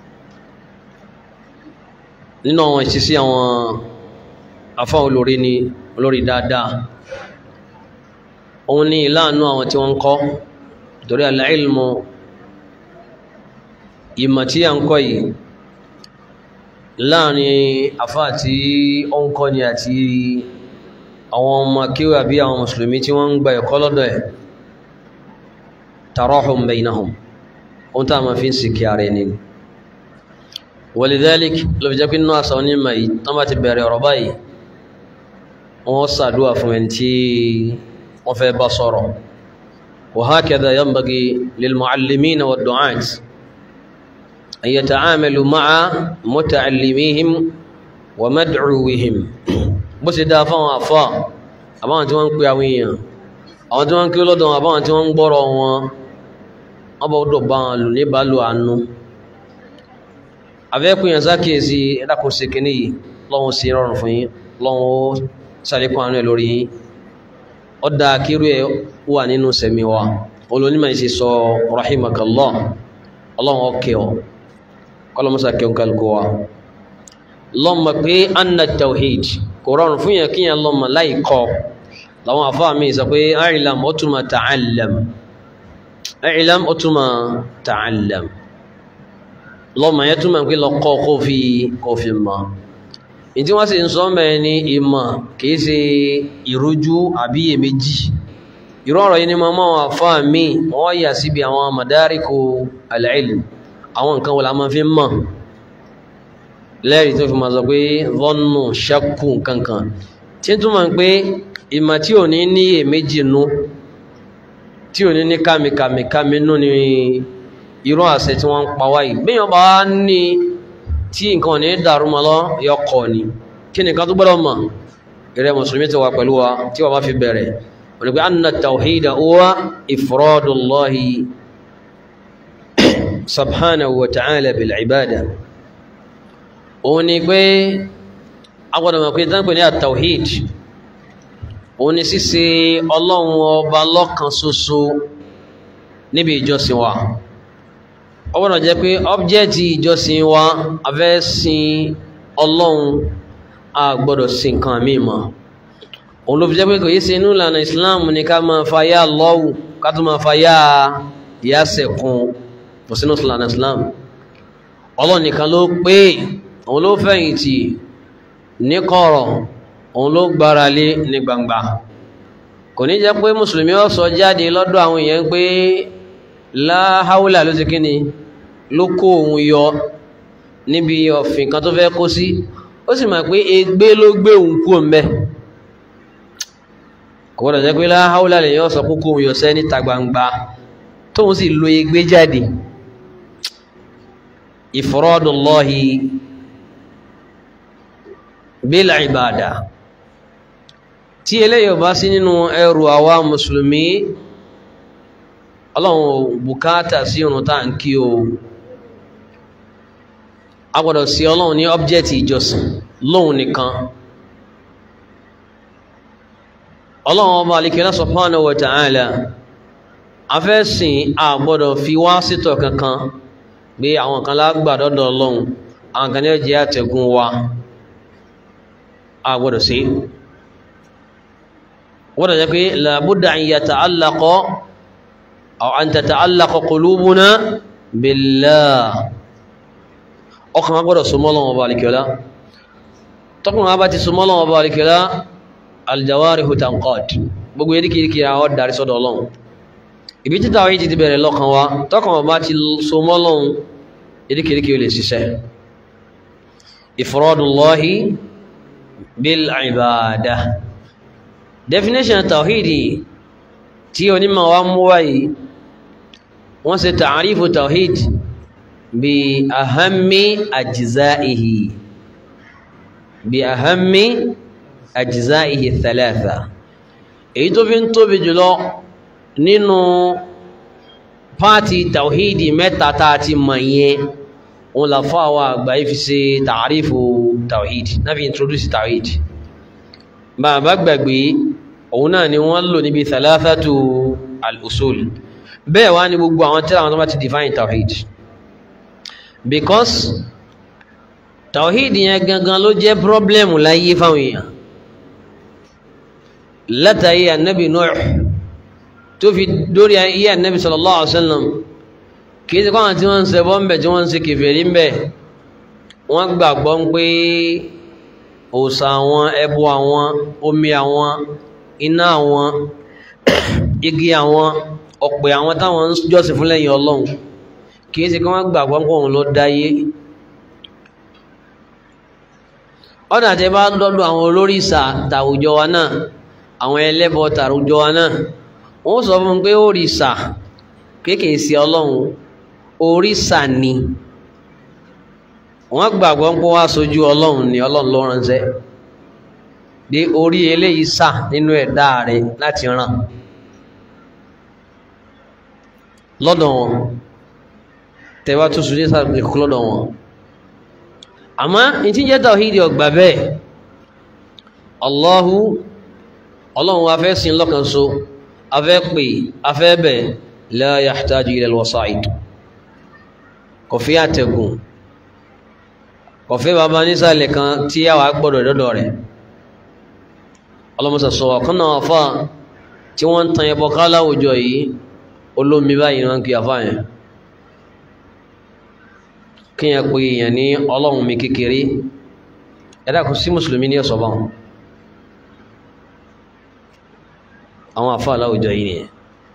nínú àwọn ìṣesí àwọn afá olórí ni olórí dáadáa òun ní ìlànà àwọn tí wọ́n ń kọ́ torí al-ilmu ìmọ̀ tí a ń kọ́ yìí láàrin afá tí ó ń kọ́ ni àti àwọn ọmọ kíwà bí àwọn mùsùlùmí tí wọ́n ń gba ẹ̀kọ́ lọ́dọ̀ ẹ̀ tarahum bainahum ohun tá a máa fi ń sìnkì ara ẹni walidhalik ló fi jẹ́ pé nínú àṣà onímọ̀ yìí tán bá ti bẹ̀rẹ̀ ọ̀rọ̀ báyìí wọ́n ṣàdúrà fún ẹni tí wọ́n fẹ́ bá sọ̀rọ̀ wa hakadha yanbaghi lil muallimina wad du'at an yata'amalu ma'a muta'allimihim wa mad'uwihim bó ṣe dáa fáwọn àfà àbáwọn tí wọ́n ń pè àwọn èèyàn àwọn tí wọ́n ń kí lọ́dọ̀ àbáwọn tí wọ́n ń gbọ́rọ̀ wọn wọ́n bá dọ̀ bá wọn lò ní ìbálò àánú àfẹ́kùn yẹn sákèsí ẹ̀dàkùn sí kìíní yìí lọ́wọ́ sí rọrùn fún yín lọ́wọ́ sàlékún àánú ẹ̀ lórí yín ó dá kírú ẹ̀ wà nínú sẹ̀mí wa olónímọ̀ yìí sì sọ rahimakallah ọlọ́run ọkẹ́ ọ kọlọmọsà kẹun kálukú wa lọ́mọ pé anna tawhid kò rọrùn fún yẹn kíyàn lọ́mọ láì kọ́ làwọn àfáà mi sọ pé àìlàm ó túnmọ̀ ta'allam àìlàm ó túnmọ̀ ta'allam lọ́mọ yẹn túnmọ̀ pé lọ kọ́ kó fi kó fi mọ̀ ìdí wọ́n sì ń sọ mẹ́rin ní ìmọ̀ kìí ṣe ìrújú àbí èméjì irú ọ̀rọ̀ yìí ni mo máa wà fáà mí wọ́n yà síbi àwọn madariku al-ilm àwọn nǹkan wọ́n la máa fi mọ̀ lẹ́rìí tó fi máa sọ pé vọ́nù ṣẹ́kù kankan tí ń túmọ̀ pé ìmọ̀ tí ò ní ní èméjì nú tí ò ní ní kàmìkàmìkàmì nú ni irú àṣẹ tí wọ́n ń pa wáyé gbéyàn bá ní tí nǹkan ò ní dàrú mọ́ lọ yọkọ̀ ni kí nìkan tó gbọ́dọ̀ mọ̀ ìrẹ́ mùsùlùmí ti wà pẹ̀lú wa tí wọ́n bá fi bẹ̀rẹ̀ wọ́n ni pé anna tawhida huwa ifradullahi subhanahu wa ta'ala bil ibada òun ni pé agbọ́dọ̀ mọ̀ pé dánpẹ ní at-tawhid òun ni ṣíṣe Ọlọ́run ọba lọ́kan ṣoṣo níbi ìjọsìn wa ó gbọ́dọ̀ jẹ́ pé ọbjẹtì ìjọsìn wa a fẹ́ sìn Ọlọ́run a gbọ́dọ̀ sìn nǹkan míì mọ́ òun ló fi jẹ́ pé kò yí ṣe inú ìlànà Islam ní ká máa fa yá lọ́wù ká tó máa fa yá ìyásẹ̀kùn kò sínú ìlànà Islam Ọlọ́run nìkan ló pé òun ló fẹ̀yìntì ní kọ̀rọ̀ òun ló gbára lé ní gbangba kò ní jẹ́ pé mùsùlùmí ó sọ jáde lọ́dọ̀ àwọn èèyàn pé láháúlà ló ti kíni ló kó òun yọ níbi ọ̀fìn kan tó fẹ́ kó sí ó sì mọ̀ pé egbé ló gbé òun kú òun bẹ́ kò gbọ́dọ̀ jẹ́ pé láháúlà lè yọ́ sọ kókó òun yọ sẹ́ níta gbangba tóun sì lo egbé jáde ifradullahi bil ibada tí eléyìí ò bá sí nínú ẹrù àwa mùsùlùmí ọlọ́run bùkátà sí irun tá à ń kí o a gbọ́dọ̀ sí ọlọ́run ní ọ́bjẹ́tì ìjọsìn lóhun nìkan ọlọ́run ọba alikẹ́lá subhanahu wa ta'ala afẹ́sìn a gbọ́dọ̀ fi wá sítọ̀ kankan bí àwọn kan lágbà dọ́dọ̀ ọlọ́run àwọn kan ní ọjẹ́ àtẹ̀gùn wa a gbọ́dọ̀ sí gbọ́dọ̀ jẹ́ pé làbúdà an yata'allaqa aw an tata'allaqa qulubuna billah ọkàn gbọ́dọ̀ súnmọ́ Ọlọ́run Ọba alikẹ́lá tọkùn bá ti súnmọ́ Ọlọ́run Ọba alikẹ́lá aljawarihu tanqad gbogbo eríkìríkì àwọn darí sọ́dọ̀ Ọlọ́run ibi títà wáyé ti bẹ̀rẹ̀ lọ́kàn wa tọkàn bá ti súnmọ́ Ọlọ́run eríkìríkì ó lè ṣiṣẹ́ ifradullahi bil ibada definition tawhidi tí onímọ̀ wa mú wáyé wọ́n ṣe ta'arifu tawhid bí ahammi ajza'ihi bí ahammi ajza'ihi thalatha èyí tó fi ń tóbi jùlọ nínú pàtí tawhidi mẹ́ta tá a ti mọ̀ yẹn wọn la fọ́ àwọn àgbà yìí fi ṣe ta'arifu tawhid náà fi introduce tawhid bàbá gbàgbé òun náà ni wọ́n lò níbi thalathatu al-usul bẹ́ẹ̀ wá ní gbogbo àwọn tírà àwọn tó bá ti define tawhid because tawhid yẹn gangan ló jẹ́ problem láyé fáwọn èèyàn látàrí annabi Nuh tó fi dórí ayé annabi sallallahu alaihi wasallam kìí sí kọ́nà tí wọ́n ń ṣẹbọ ń bẹ̀ tí wọ́n ń ṣe kèfèrí ń bẹ̀ wọ́n gbàgbọ́ ń pé òòṣà àwọn ẹbọ àwọn omi àwọn iná àwọn igi àwọn ọ̀pẹ̀ àwọn táwọn ń jọ́sìn fún lẹ́yìn ọlọ́run kìí ṣe kí wọ́n gbàgbọ́ pé òun ló dáyé ọ̀nà àti bá dọ́dọ̀ àwọn olórìṣà tàwùjọ wa náà àwọn ẹlẹ́bọ tàwùjọ wa náà wọ́n sọ fún mi pé òrìṣà kéèkèé sí ọlọ́run òrìṣà ni wọ́n gbàgbọ́ pé wá sójú ọlọ́run ni ọlọ́run ló ránṣẹ́ dé orí eléyìí sà nínú ẹ̀dá rẹ̀ láti ràn lọ́dọ̀ wọn tẹ́wàá tó sùn ní sáàbì kú lọ́dọ̀ wọn àmọ́ ní tí jẹ́ tawhidi ọgbà bẹ́ẹ̀ Allahu ọlọ́run wa fẹ́ sin lọ́kan so afẹ́ pè afẹ́ bẹ̀ la yahtaju ila al-wasa'id kò fi àtẹ̀gùn kò fi bàbá nísàlẹ̀ kan tí a wà gbọ́dọ̀ dọ́dọ̀ rẹ̀ ọlọ́mọsà sọ ọ̀kan náà fà tí wọ́n ń tan ẹbọ ká láwùjọ yìí olómi báyìí wọn kì í àfà yẹn kí yẹn pe èèyàn ní ọlọ́run mi kékeré ẹ̀dá kò sí mùsùlùmí ní ẹ̀sọ́ báwọn àwọn àfà láwùjọ yìí nìyẹn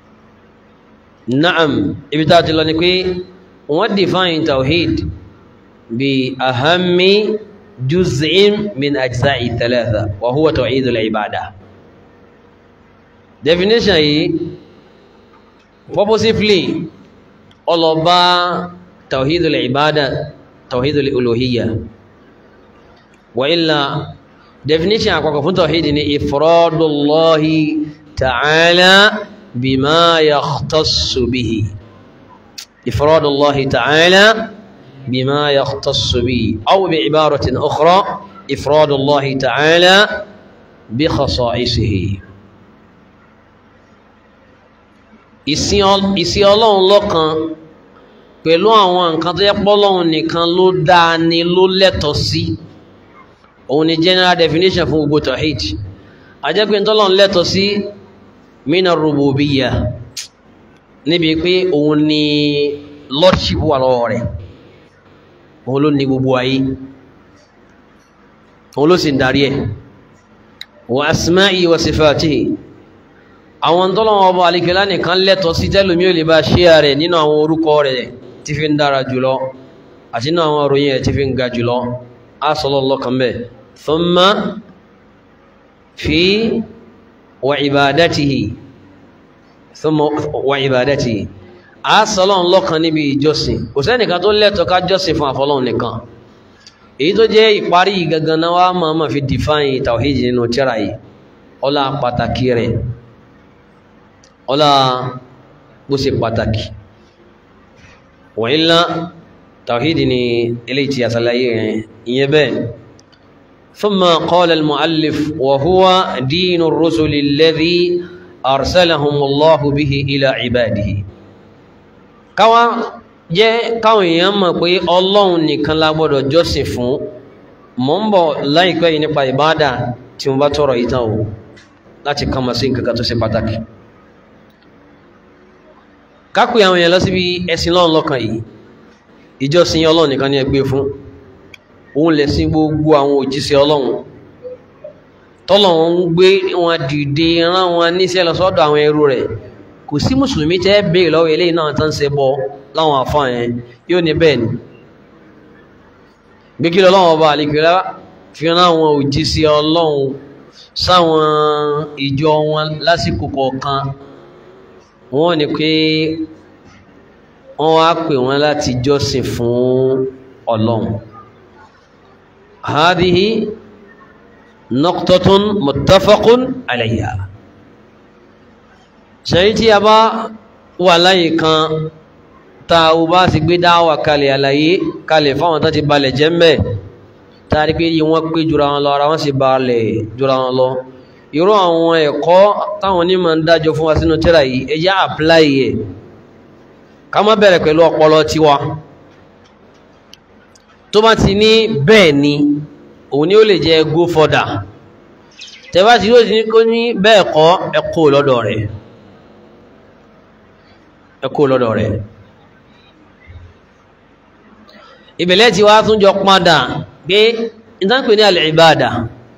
naam ibi tá a ti lọ ni pé wọ́n define tawhid bí ahammi juz'in min ajza'i thalatha wa huwa tawhidul ibada definition yìí purposefully ọlọ́ba tawhidul ibada tawhidul uluhiyya wa illa definition àkọ́kọ́ fún tawhid ni ifradullahi ta'ala bima yakhtassu bihi ifradullahi ta'ala bima yakhtassu bihi aw bi'ibaratin ukhra ifradullahi ta'ala bi khasa'isihi ìsìn ọlọ́run lọ́kan pẹ̀lú àwọn nǹkan tó yẹ pọ́lọ́run nìkan ló dáa ni ló lẹ́tọ̀ọ́ sí òun ni general definition fún gbogbo tawhid ajẹ́pẹ́ tọ́lọ́run lẹ́tọ̀ọ́ sí mina rububiyya níbi pé òun ni lordship wà lọ́wọ́ rẹ̀ òun ló ní gbogbo ayé òun ló sì ń darí ẹ̀ wa asma'i wa sifatihi àwọn tọ́lọ́wọ́ ọba alikẹ́lá nìkan lẹ́tọ̀ọ́ sí tẹ́lómi ò lè bá ṣe rẹ̀ nínú àwọn orúkọ rẹ̀ tí fi ń dára jùlọ àti nínú àwọn òròyìn ẹ̀ tí fi ń ga jùlọ á sọ́lọ́ lọ́kàn bẹ́ẹ̀ thumma fi wa ibadatihi thumma wa ibadatihi á sọ́lọ́ lọ́kàn níbi ìjọsìn kò sẹ́nìkan tó lẹ́tọ̀ọ́ ká jọ́sìn fún àfọlọ́hun nìkan èyí tó jẹ́ ìparí gangan náà wá máa ma fi define tawhid nínú tírà yìí ọlá pàtàkì rẹ̀ ọlá bó ṣe pàtàkì wọ̀nyílá tàwídì ni ilé tí a sàlàyé rẹ̀ ìyẹn bẹ́ẹ̀ ثم قال المؤلف وهو دين الرسل الذي أرسلهم الله به إلى عباده káwa jẹ́ káwọn èèyàn mọ̀ pé ọlọ́run nìkan la gbọ́dọ̀ jọ́sìn fún mọ́ ń bọ̀ láìpẹ́ yìí nípa ìbádà tí mo bá tọrọ ìtàn o láti kàmọ̀ sí nǹkan kan tó ṣe pàtàkì kápẹ́ àwọn èèyàn lọ síbi ẹ̀sìn lọ́run lọ́kàn yìí ìjọsìn ọlọ́run nìkan ní ẹgbẹ́ fún òun lẹ̀sìn gbogbo àwọn òjíṣẹ́ ọlọ́run tọ́lọ́run ń gbé wọn dìde rán wọn níṣẹ́ lọ sọ́dọ̀ àwọn ẹrú rẹ̀ kò sí mùsùlùmí tẹ́ béèrè lọ́wọ́ eléyìí náà tán ṣe bọ́ láwọn àfáà yẹn yóò ní bẹ́ẹ̀ ni gbé kí lọ́wọ́ ọba àlekèrè fi rán àwọn òjíṣẹ́ ọlọ́run sáwọn ìjọ wọn lásìkò kọ̀ọ̀kan wọ́n ní pé wọ́n wá pè wọ́n láti jọ́sìn fún ọlọ́run hadihi naqtatun muttafaqun alayha ṣẹ́yí tí a bá wà láyé kan ta o bá sì gbé dáwà kalẹ̀ àlàyé kalẹ̀ fáwọn tó ti balẹ̀ jẹ́ mẹ́ tàbí pé yí wọ́n pé jùra wọn lọ ara wọ́n sì balẹ̀ jùra wọn lọ irú àwọn ẹ̀kọ́ táwọn onímọ̀ ń dájọ fún wa sínú tírà yìí ẹjá apply ẹ̀ ká má bẹ̀rẹ̀ pẹ̀lú ọpọlọ tiwa tó bá ti ní bẹ́ẹ̀ ni òun ni ó lè jẹ́ go further tẹ́bá ti yóò ti ní kó ní bẹ́ẹ̀ kọ́ ẹ kó lọ́dọ̀ rẹ̀ ẹ kó lọ́dọ̀ rẹ̀ ìbẹ̀lẹ̀ tí wá tún jọ padà pé ìtànkì ní al-ibada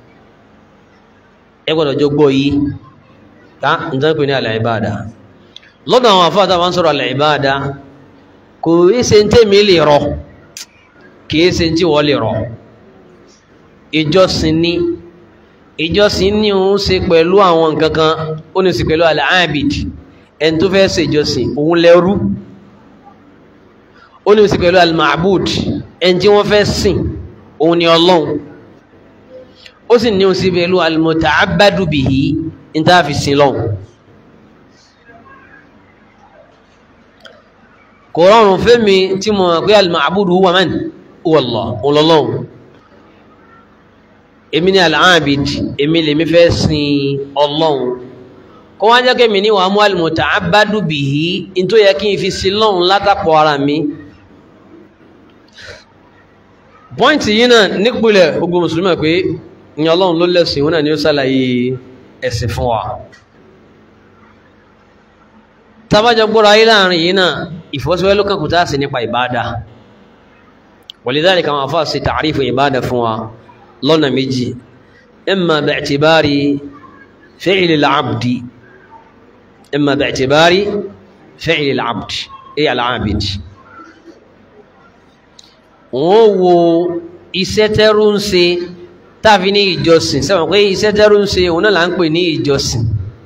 ẹ gbọ́dọ̀ jọ gbọ́ yìí tá ìtànkì ní al-ibada lọ́dọ̀ àwọn afáàtà wọn sọ̀rọ̀ al-ibada kò í ṣe ń tèmi lè rọ kìí ṣe tí wọ́n lè rọ ìjọsìn ní ìjọsìn ní òun ṣe pẹ̀lú àwọn nǹkan kan ó ní sí pẹ̀lú al-abid ẹni tó fẹ́ ṣe ìjọsìn òun lẹ́rú ó ní sí pẹ̀lú al-ma'bud ẹni tí wọ́n fẹ́ sìn òun ni ọlọ́run ó sì ní sí pẹ̀lú al-muta'abbadu bihi ní tá a fi sin lọ́hùn kò rọrùn fẹ́mi tí mo mọ̀ pé al-ma'budu huwa man huwa Allah ọlọ́lọ́run èmi ni al-abid èmi lèmi fẹ́ sin ọlọ́run kó wá jẹ́ kémi ní wàá mú al-muta'abbadu bihi in tó yẹ kí n fi sin lọ́run látàpọ̀ ara mi pọ́ìntì yìí náà nípìnlẹ̀ gbogbo mùsùlùmí pé ní ọlọ́run ló lẹ́sìn òun náà ni ó sàlàyé ẹ̀sìn fún wa tàbájọ gbọ́ra ayé láàrin yìí náà ìfọ́síwẹ́ ló kàkùtà sí nípa ìbádà walidhalika àwọn afọ́ sí ta'rifu ìbádà fún wa lọ́nà méjì imma bi'tibari fi'li al-'abdi imma bi'tibari fi'li al-'abdi ay al-'abid wọ́n wo iṣẹ́ tẹ́rù ń ṣe tàbí ní ìjọsìn sẹ́wọ̀n pé iṣẹ́ tẹ́rù ń ṣe òun náà là ń pè ní ìjọsìn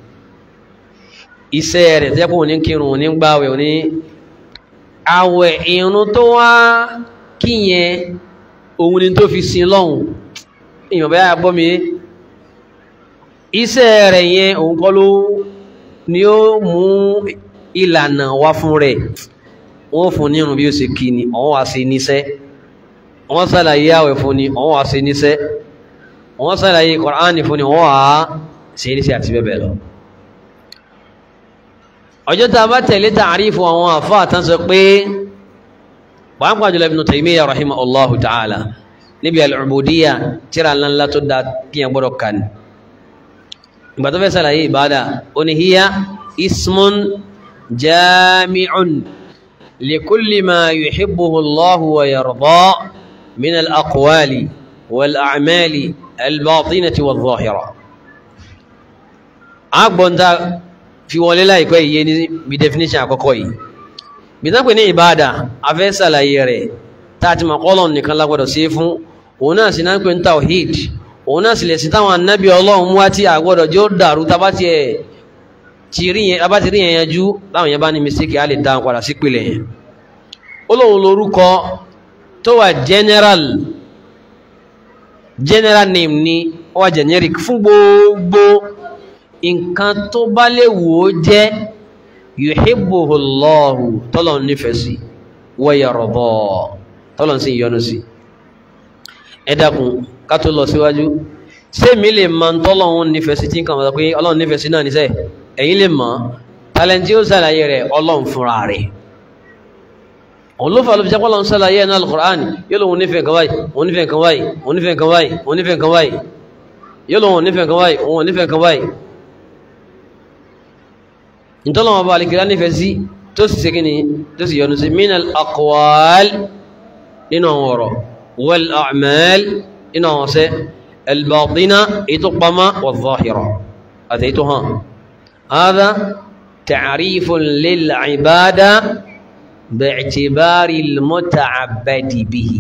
iṣẹ́ rẹ̀ tẹ́kùn ní kírun ní gbáwẹ̀ ní àwẹ̀ ìrun tó wá kíyẹn òun ni tó fi sin lọ́hùn èèyàn bẹ́ẹ̀ gbọ́ mi iṣẹ́ rẹ̀ yẹn òun kọ́ ló ni ó mú ìlànà wá fún rẹ̀ wọ́n fún ní irun bí ó ṣe kí ni òun wá sí níṣẹ́ wọ́n ṣàlàyé àwẹ̀ fún ni òun wá sí níṣẹ́ wọ́n ṣàlàyé Kùránì fún ni òun wá sí níṣẹ́ àti bẹ́ẹ̀ bẹ́ẹ̀ lọ ọjọ́ tá a bá tẹ̀lé tààrífù àwọn àfáà tán sọ pé pàápàá jùlọ Ibn Taymiyyah rahimahullahu ta'ala níbi al-ubudiyya tíra ńláńlá tó dá kíyàn gbọ́dọ̀ kan ìgbà tó fẹ́ sàlàyé ìbádà ó ní hiya ismun jami'un likulli ma yuhibbuhu Allahu wa yarda min al-aqwali wal-a'mali al-batinati wal-zahira agbọ́ntà fi wọlé láìpẹ́ iye ní bí definition àkọ́kọ́ yìí bí tán pè ní ìbáadà afẹ́ sàlàyé rẹ̀ tààtì makọ́lọ̀ nìkan lágbọ́dọ̀ sí fún òun náà sì náà pè ní tawhid òun náà sì lè sí táwọn annabi ọlọ́run mú àti àgbọ́dọ̀ jẹ́ ó dàrú tabátì rí yẹn yanjú láwọn yẹn bá ní mistake á lè dáhùn padà sí pìlẹ̀ yẹn ó lóun lórúkọ tó wà general general name ni ó wà generic fún gbogbo nǹkan tó bá lè wò ó jẹ́ yuhibbuhullahu tọ́lọ̀ nífẹ̀ẹ́ sí wa yarda tọ́lọ̀ sí ìyọnu sí ẹ dákun ká tó lọ síwájú ṣé mi lè mọ tọ́lọ̀ ń nífẹ̀ẹ́ sí tí nǹkan wọ́n pé ọlọ́run nífẹ̀ẹ́ sí náà níṣẹ́ ẹ̀yin lè mọ̀ tálẹ́ntì ó ṣàlàyé rẹ̀ ọlọ́run fúnra rẹ̀ òun ló fà ló fi jẹ́ pọ́lọ́run ṣàlàyé ẹ̀ náà al-Qur'an yóò lóun nífẹ̀ẹ́ kan báyìí òun nífẹ̀ẹ́ kan báyìí òun nífẹ̀ẹ́ kan báyìí òun nífẹ̀ẹ́ kan báyìí yóò lóun nífẹ̀ẹ́ kan báyìí òun nífẹ̀ẹ́ kan báyìí ìtọ́lọ́wọ́ bá alìkìlá nífẹ̀ẹ́ sí tó sì ṣe kíni tó sì yọnu sí minal aqwal nínú àwọn ọ̀rọ̀ wal a'mal nínú àwọn ọ̀sẹ́ albatina ètò pamá wà zahira àti ètò hàn hádá ta'rifun lil ibada bi'tibari al-muta'abbadi bihi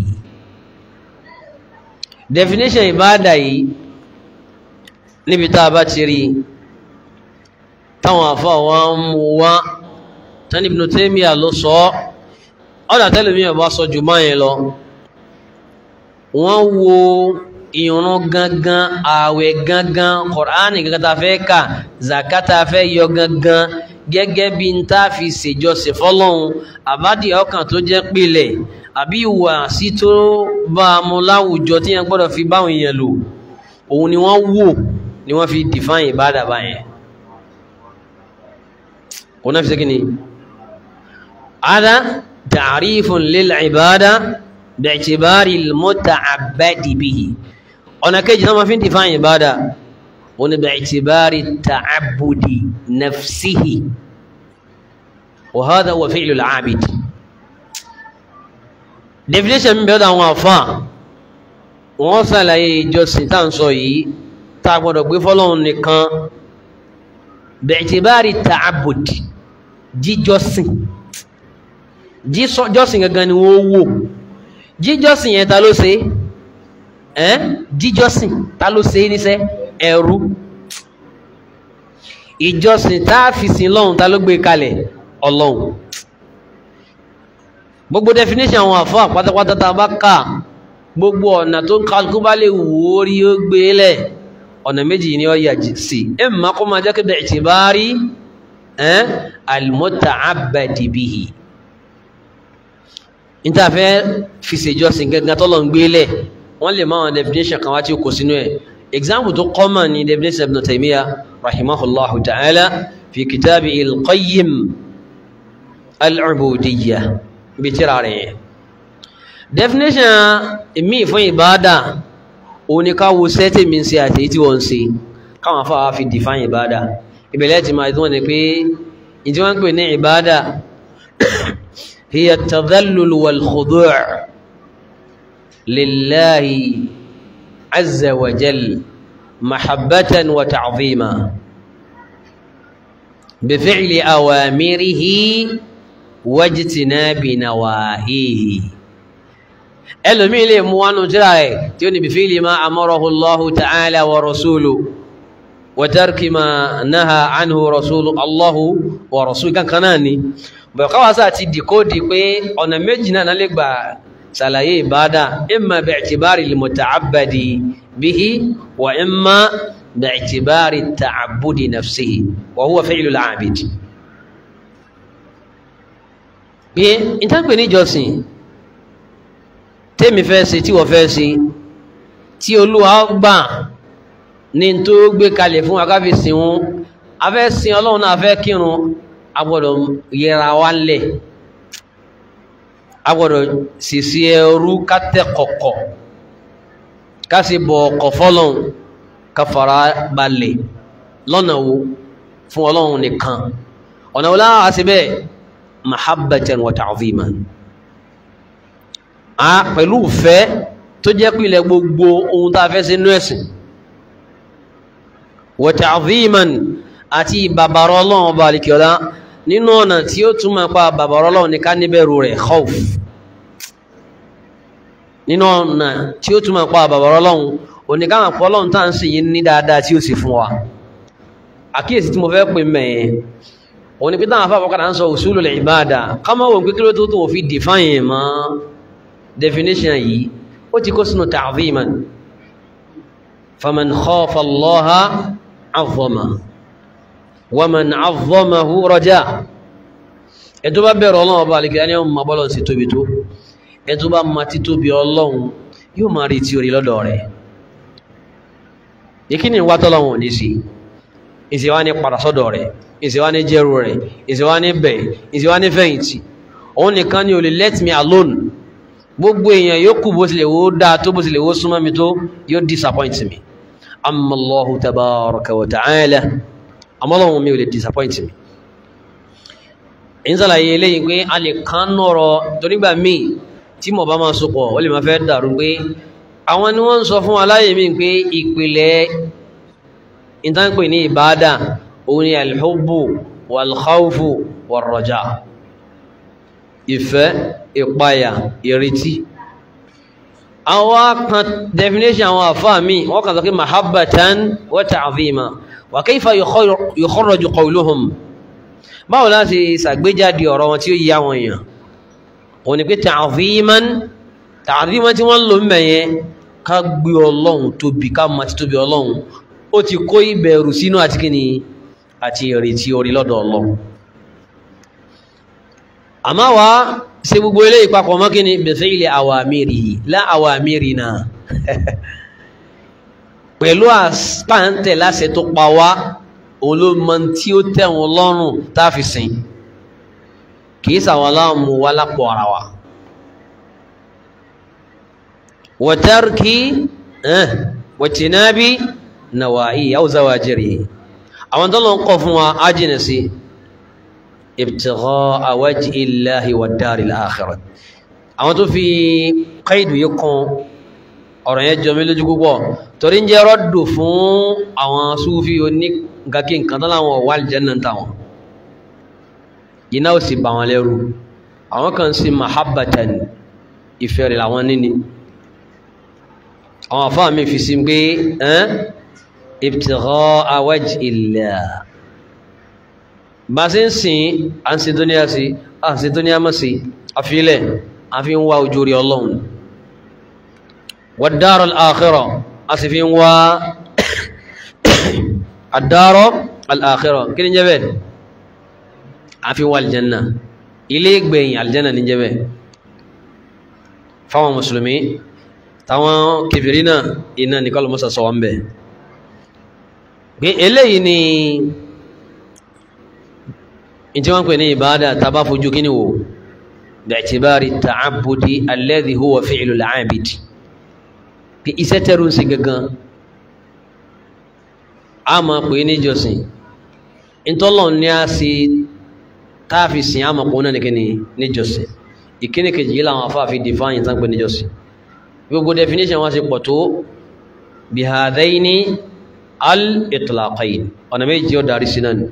definition ìbádà yìí níbi tá a bá ti rí táwọn àfá wọn mú wá tán Ibn Taymiyyah ló sọ ọ́dà tẹ́lẹ̀mí ọba sọ jù máa yẹn lọ wọ́n wo ìrun gangan ààwẹ̀ gangan Kùránì gangan ta fẹ́ kà zakata fẹ́ yọ gangan gẹ́gẹ́ bí n tá fi ṣèjọsìn fọ́lọ́hun àbádìí ọkàn tó jẹ́ pilẹ̀ àbí ìwà sí tó bá a mú láwùjọ tí yẹn gbọ́dọ̀ fi báwọn èèyàn lò òun ni wọ́n wò ni wọ́n fi define ìbádà báyẹn هنا في سكني هذا تعريف للعبادة باعتبار المتعبد به هنا كيجي ما في انتفاع عبادة هنا باعتبار التعبد نفسه وهذا هو فعل العابد definition bí ọ̀dọ̀ àwọn àfà wọ́n ṣàlàyé ìjọsìn tá à ń sọ yìí tá a gbọ́dọ̀ gbé fọ́lọ́run nìkan bẹ̀ẹ̀tìbárí ta'abud jíjọsìn jíjọsìn gangan ni wọ́n wò jíjọsìn yẹn ta ló ṣe ẹ́n jíjọsìn ta ló ṣe níṣẹ́ ẹ̀rú ìjọsìn tá a fi sin lọ́hùn ta ló gbé kalẹ̀ ọlọ́hùn gbogbo definition àwọn àfọ́ àpátápátá tá a bá kà gbogbo ọ̀nà tó ń kálukú bá lè wò ó rí ó gbé lẹ̀ ọ̀nà méjì ni ó yà sí ẹ má kó máa jẹ́ kí bi'tibari ẹ́n al-muta'abbadi bihi níta fẹ́ fi ṣèjọsìn gẹ́gẹ́ tọ́lọ̀ ń gbélé wọ́n lè máa definition kan wá tí ó kò sínú ẹ̀ example tó common ni definition ibn Taymiyyah rahimahullahu ta'ala fi kitabi il-qayyim al-ubudiyya bí tíra rẹ̀ yẹn definition ìmí fún ìbáadà òní ká wo sẹ́tì mi ṣe àti tí wọ́n ṣe káwọn afáwà fi define ìbáadà ìbẹ̀lẹ̀ ti máa ìdúnwọ̀n ni pé ìdí wọ́n ń pè ní ìbáadà هي التذلل والخضوع لله عز وجل محبة وتعظيما بفعل أوامره واجتناب نواهيه ẹlòmí lè mú wánú tíra ẹ̀ tí ó ní bifili ma amarahu Allahu ta'ala wa rasuluhu wa tarki ma naha anhu rasulu Allahu wa rasuluhu kankan náà ni bọ̀káwàsá ti dìkódì pé ọ̀nà méjì náà lè gbà ṣàlàyé ìbádà imma bi'tibari al-muta'abbadi bihi wa imma bi'tibari ta'abbudi nafsihi wa huwa fi'lu al-'abid pé ìtàgbé níjọsìn tèmi fẹ́ ṣe tí wọ́n fẹ́ ṣe tí olúwa gbà ní tó gbé kalẹ̀ fún akáfi sìn wọn a fẹ́ sin ọlọ́run náà a fẹ́ kírun a gbọ́dọ̀ yẹra wa lẹ̀ a gbọ́dọ̀ sisi ẹrú ká tẹ kọ̀kọ̀ ká sì bọ̀ ọkọ̀ fọlọ́run ká fara balẹ̀ lọ́nà wo fún ọlọ́run nìkan ọ̀nà wo láwọn àti bẹ́ẹ̀ mahabbatan wa ta'ziman a pẹ̀lú ìfẹ́ tó jẹ́ pìlẹ̀ gbogbo ohun tá a fẹ́ sínú ẹ̀sìn wa ta'ziman àti ìbàbàrọ̀ ọlọ́run ọba àlìkíọ́lá nínú ọ̀nà tí ó túnmọ̀ pa bàbàrọ̀ ọlọ́run ní ká níbẹ̀rù rẹ̀ khawf nínú ọ̀nà tí ó túnmọ̀ pa bàbàrọ̀ ọlọ́run oníkàmà pọ̀ ọlọ́run tá à ń sìn yín ní dáadáa tí ó sì fún wa àkíyèsí tí mo fẹ́ pè mẹ́yẹn òun ni pé táwọn afáfọ́ kadà ń sọ usulul ibada ká má wò pé kí ló tó tó fi define mọ́ definition yìí ó ti kó sínú ta'ziman faman khafa Allaha 'azzama wa man 'azzamahu raja ẹ̀tọ́ bá bẹ̀rù ọlọ́run ọba àlekè ní ọmọ bọ́lọ̀ sí tóbi tó ẹ̀tọ́ bá ma ti tóbi ọlọ́run yóò máa rí tí orí lọ́dọ̀ rẹ̀ ìkíni wá tọ́lọ́run ní sí ìsìwá ní padà sọ́dọ̀ rẹ̀ ìsìwá ní jẹ́rù rẹ̀ ìsìwá ní bẹ̀ ìsìwá ní fẹ̀yìntì òun nìkan ni ò lè let me alone gbogbo èèyàn yóò kú bó tilẹ̀ wó dáa tó bó tilẹ̀ wó súnmọ́ mi tó yóò disappoint mi amma Allahu tabaraka wa ta'ala amọ́lọ́run mi ò lè disappoint mi ìsàlàyé eléyìí pé a lè kán nọ̀rọ̀ torígbà míì tí mo bá máa sopọ̀ ó lè máa fẹ́ dàrú pé àwọn ni wọ́n ń sọ fún aláyè mi pé ìpìlẹ̀ ìtànpè ní ìbáadà òun ni alhubbu walkhawfu warraja ìfẹ́ ìpayà ìrètí àwọn kan definition àwọn àfáà mi wọ́n kàn sọ pé mahabbatan wa ta'zima wa kayfa yukharraju qawluhum báwo láti ṣàgbéjáde ọ̀rọ̀ wọn tí ó yí àwọn èèyàn òun ni pé ta'ziman ta'ziman tí wọ́n lò mẹ́yẹ ká gbé ọlọ́run tóbi ká ma ti tóbi ọlọ́run ó ti kó ìbẹ̀rù sínú àti kíni àti ìrètí orí lọ́dọ̀ ọlọ́run àmá wá ṣe gbogbo ilé ìpapọ̀ mọ́ kíni bi fi'li awamirihi la awamirina pẹ̀lú àpáǹtẹ̀ láṣẹ tó pa wá òun ló mọ tí ó tẹ̀wọ̀n lọ́rùn táàfi sìn kìí sàwọn aláàmú wá lápò ara wa wọ̀tẹ́rkì wọ̀tìnábí nàwàáyí yàwó zawajiri àwọn tó lọ ń kọ́ fún wa ájìnà sí ibtigha'a wajhi illahi wad daril akhirah àwọn tó fi káìdù yìí kan ọ̀rọ̀ yẹn jọ mí lójú púpọ̀ torí ń jẹ́ rọ́dù fún àwọn súfí oní gàkí nǹkan tó láwọn wà aljanna táwọn iná ò sì bà wọn lẹ́rù àwọn kan sí mahabbatan ìfẹ́ rẹ̀ làwọn níní àwọn afá mi fi sí pé ẹ́n ibtigha'a wajhi illah bá sí ń sìn à ń sin dúníà sí à ń sin dúníà mọ́ sí àfilẹ̀ àfi ń wá ojú rí ọlọ́run wad-dar al-akhirah a sì fi ń wá àdárọ́ al'akhirah kí ní jẹ́ bẹ́ẹ̀ a fi wà aljanna ilé ìgbẹ̀yìn aljanna ní jẹ́ bẹ́ẹ̀ fáwọn mùsùlùmí táwọn kèfèrí náà iná ní kọlù mọ́sà sọ wọn bẹ̀ pé eléyìí ni ìtí wọ́n pè ní ìbádà tàbá fojú kí ni wò bi'tibari ta'abbudi alladhi huwa fi'lu al-'abid pé iṣẹ́ tẹ́rù ń ṣe gangan a máa pè ní jọsìn ìtọ́lọ̀ ní a sì táàfi sìn a máa pè náà nìkan ní jọsìn ìkíní kejì yìí làwọn afáàfi define tán pé ní jọsìn gbogbo definition wọn sì pọ̀ tó bihadaini al-itlaqain ọ̀nà méjì ó darí sí náà ni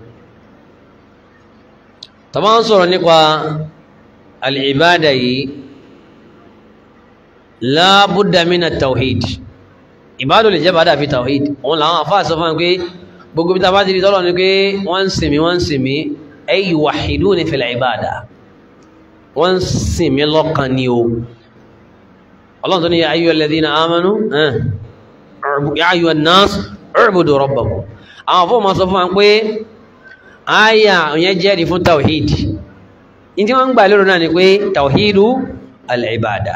tàbá ń sọ̀rọ̀ nípa al-ibada yìí la budda min at-tawhid ìbádò lè jẹ́ bàdà fi tawhid òun làwọn àfáà sọ fún pé gbogbo bí ta bá ti rí tọ́lọ̀ ní pé wọ́n ń sìn mí wọ́n ń sìn mí ay yuwahhiduni fil ibada wọ́n ń sìn mí lọ́kàn ni o ọlọ́run tó ní ya ayyuhal ladhina amanu ya ayyuhan nas u'budu rabbakum àwọn afọ́ ma sọ fún wa pé àyà òyìn jẹ́rìí fún tawhid ní tí wọ́n ń gbà lérò náà ni pé tawhidu al-ibada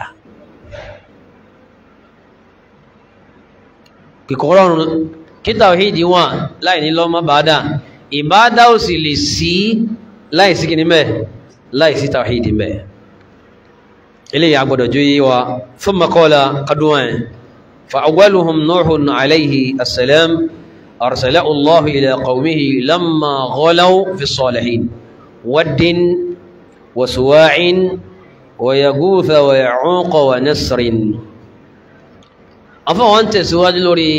kìkọ̀rọ̀rùn kí tàwíìdì wà láì ní lọ́mọ bàádà ìbádà ò sì lè sí láì sí kìíní mẹ́ láì sí tàwíìdì mẹ́ ilé ya gbọdọ̀ jú yíwa fún makọ́lá kadùwàn fa'agwaluhum nuhun alaihi assalam arsala allahu ila qawmihi lamma ghalaw fi salihin waddin wa suwa'in wa yaghutha wa ya'uqa wa nasrin afọ́wọ́n tẹ̀síwájú lórí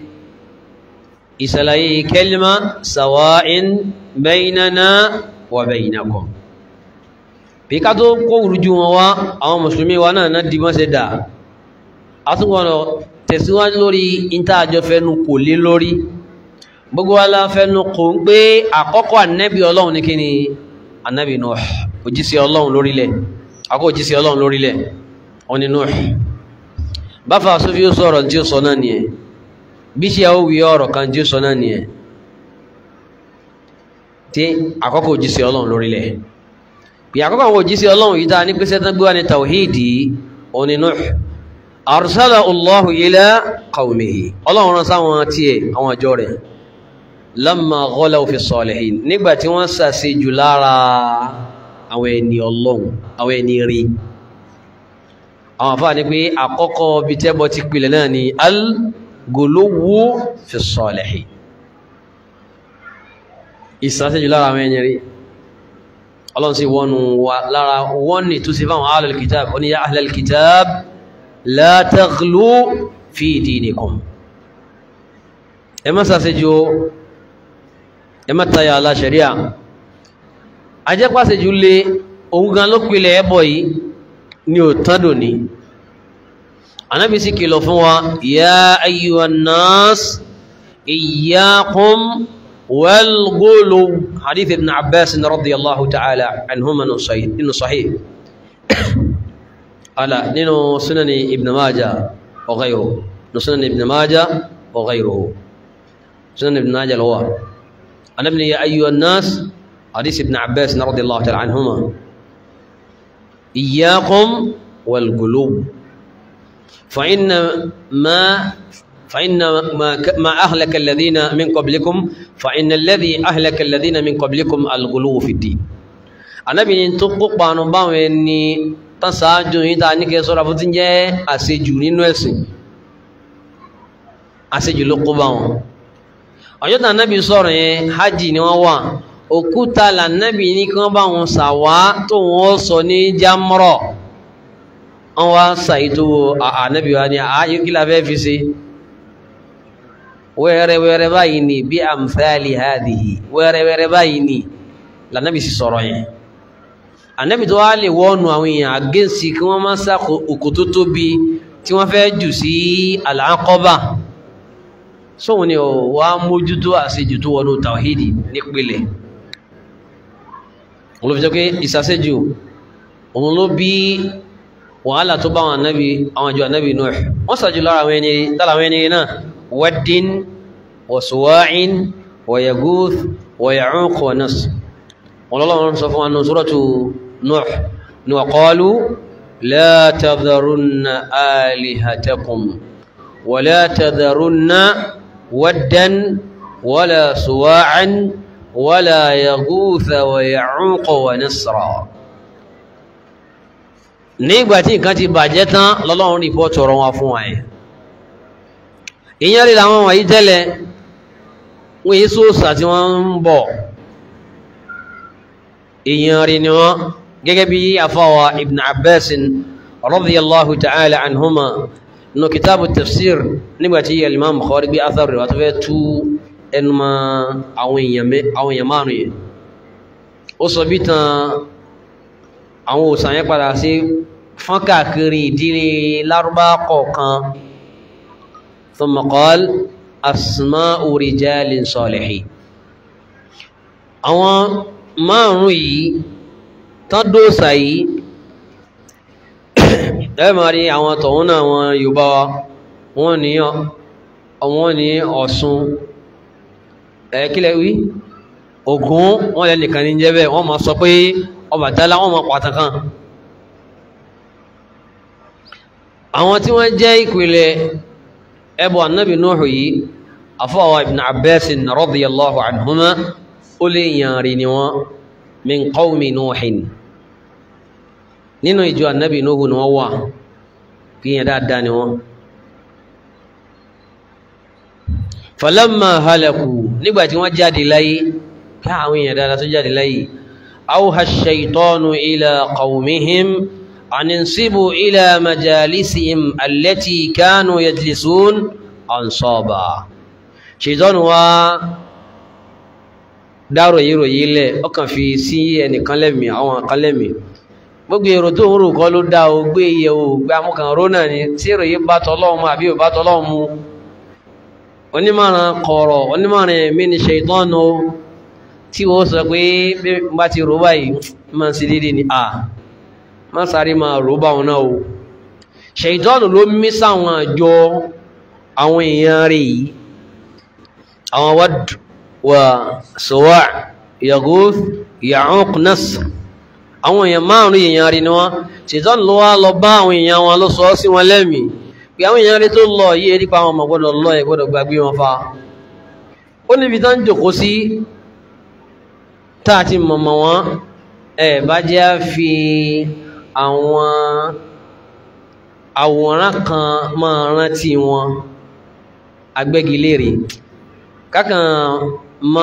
ìsàlàyé kẹlìmá sàwáín baynana wa baynakum bí ká tó kó rújú wọn wá àwọn mùsùlùmí wa náà náà dìbọn ṣe dà a tún gbọ́nà tẹ̀síwájú lórí ìntàjọ fẹ́nu kò lé lórí gbogbo wa la fẹ́nu kò ń pé àkọ́kọ́ ànẹ́bí ọlọ́run ní kíni ànẹ́bí Nuh òjíṣẹ́ ọlọ́run lórílẹ̀ àkọ́ òjíṣẹ́ ọlọ́run lórílẹ̀ ọni Nuh báfà sófí ó sọ̀rọ̀ tí ó sọ náà nìyẹn bí ṣe ó wí ọ̀rọ̀ kan tí ó sọ náà nìyẹn tí àkọ́kọ́ òjíṣẹ́ ọlọ́run lórílẹ̀ bí àkọ́kọ́ àwọn òjíṣẹ́ ọlọ́run yìí dáa ní pé sẹ́tàn gbé wá ní tàwíìdì òní Nuh arsala Allahu ila qawmihi ọlọ́run rán sáwọn tiẹ̀ àwọn àjọ rẹ̀ lamma ghalaw fi salihin nígbà tí wọ́n ṣàṣejù lára àwọn ẹni ọlọ́run àwọn ẹni rí àwọn àfáà ní pé àkọ́kọ́ bí tẹ́bọ̀ ti pìlẹ̀ náà ni al-guluwu fi salihin ìsànṣẹ́jù lára àwọn ẹni rí ọlọ́run sí wọ́n wà lára wọ́n ni tó sí fáwọn ahlul kitab ó ní ya ahlul kitab la taghlu fi dinikum ẹ má sàṣẹ́jù ẹ má tayà ala sharia ajẹ́pàṣẹ́jù lé òun gan ló pìlẹ̀ ẹbọ yìí ni ò tádò ní anábi sí kìlọ̀ fún wa ya ayyuhan nas iyyakum wal ghulu hadith ibn abbas radiyallahu ta'ala anhuma nínú sahih ala nínú sunani ibn majah wa ghayruhu nínú sunani ibn majah wa ghayruhu sunan ibn majah lawa anábi ya ayyuhan nas hadith ibn abbas radiyallahu ta'ala anhuma إياكم والغلو فإن ما فإن ما ما أهلك الذين من قبلكم فإن الذي أهلك الذين من قبلكم الغلو في الدين Ànábì ní tó kópa nu báwọn ẹni tán ṣáájú yìí tá a ní kí ẹ sọ́ra fún ti ń jẹ́ àṣejù nínú ẹ̀sìn àṣejù ló kó bá wọn ọjọ́ tí Ànábì sọ̀rọ̀ yẹn hajj ni wọ́n wà òkúta lànàbì ní kí wọ́n bá wọn sàwá tó wọ́n sọ ní jámọ́rọ̀ wọ́n wá sàìtò ànábì wa ní ààyè kí la fẹ́ fi ṣe wẹ́rẹ́wẹ́rẹ́ báyìí ni bí amthali hadhihi wẹ́rẹ́wẹ́rẹ́ báyìí ni lànàbì sì sọ̀rọ̀ yẹn ànábì tó wá lè wọ́nu àwọn èèyàn àgẹ́sì kí wọ́n má sá òkú tó tóbi tí wọ́n fẹ́ jù sí al-Aqaba sóhun ni ọ̀ wá mójútó àṣejù tó wọnú tàwíìdì nípìnlẹ̀ òun ló fi jẹ́ pé ìsàṣẹ́jù òun ló bí wàhálà tó bá àwọn ànábì àwọn àjọ ànábì Nuh wọ́n sàjù lára àwọn ẹni lára àwọn ẹni náà waddin wa suwa'in wa yaguth wa ya'uq wa nasr wọn lọ́lọ́run sọ fún wa nù suratu Nuh ni wa qalu la tadharunna alihatakum wala tadharunna waddan wala suwa'an wala yaghutha wa ya'uqa wa nasra nígbà tí nǹkan ti bàjẹ́ tán lọ́lọ́run rìpọ́tù ọ̀rọ̀ wọn fún wa yẹn ìyẹn rí làwọn wọ̀nyí tẹ́lẹ̀ wọ́n yí sóòsà tí wọ́n ń bọ̀ èèyàn rí ni wọ́n gẹ́gẹ́ bí afáwa ibn abbas radiyallahu ta'ala anhuma nínú kitabu tafsir nígbàtí al-imam bukhari gbé athar rẹ̀ wà tó fẹ́ tú ẹnu ma àwọn èèyàn márùn yẹn ó sọ bí tan àwọn òsàn yẹn padà sí fọ́n káàkiri ìdílé lárúbá kọ̀ọ̀kan thumma qala asma'u rijalin salihin àwọn márùn yìí tán dóòsà yìí ẹ máa rí àwọn tọ̀hún náà wọn Yorùbá wa wọ́n ní wọ́n ní Ọ̀ṣun ẹ kílẹ̀ wí Ògún wọ́n lẹ́ nìkan ní jẹ́ bẹ́ẹ̀ wọ́n máa sọ pé Ọbàtálá wọ́n máa pàtàkì kan àwọn tí wọ́n jẹ́ ìpìlẹ̀ ẹbọ annabi Nuhu yìí afọwà ibn Abbas radiyallahu anhuma ó lè yàn rí ni wọ́n min qawmi Nuhin nínú ìjọ annabi Nuhu ni wọ́n wà kí yẹn dáadáa ni wọ́n falamma halaku nígbàtí wọ́n jáde láyé ká àwọn èèyàn dáadáa tó jáde láyé awha ash-shaytanu ila qawmihim an insibu ila majalisihim allati kanu yajlisun ansaba ṣètọ́nù wa dárò yìí ròyìn lẹ̀ ọkàn fi sí ẹnìkan lẹ́mì àwọn kan lẹ́mì gbogbo èrò tó ń rò kọ́ ló dá o gbé iye o gbé amúkan ró náà ni tí ìròyìn bá tọ́lọ́mù àbí ò bá tọ́lọ́mù onímọ̀ràn kọ̀ọ̀rọ̀ onímọ̀ràn ẹ̀mí ni ṣètọ́nù tí wọ́n sọ pé bí bá ti rò báyìí máa ń ṣe déédéé ni a má sáré máa rò báwọn náà o ṣètọ́nù ló mí sáwọn àjọ àwọn èèyàn rẹ̀ yìí àwọn Wadd wa Suwa' Yaghūth Ya'ūq Nasr àwọn èèyàn márùn èèyàn rí ni wọ́n ṣètọ́nù ló wá lọ bá àwọn èèyàn wọn ló sọ sí wọn lẹ́mìí pé àwọn èèyàn rí tó lọ yìí nípa àwọn ọmọ gbọ́dọ̀ lọ ẹ̀ gbọ́dọ̀ gbàgbé wọn fa ó níbi tán jòkó sí tá a ti mọ̀mọ̀ wọn ẹ̀ bá jẹ́ fi àwọn àwòrán kan máa rántí wọn agbẹ́gilére kákan mọ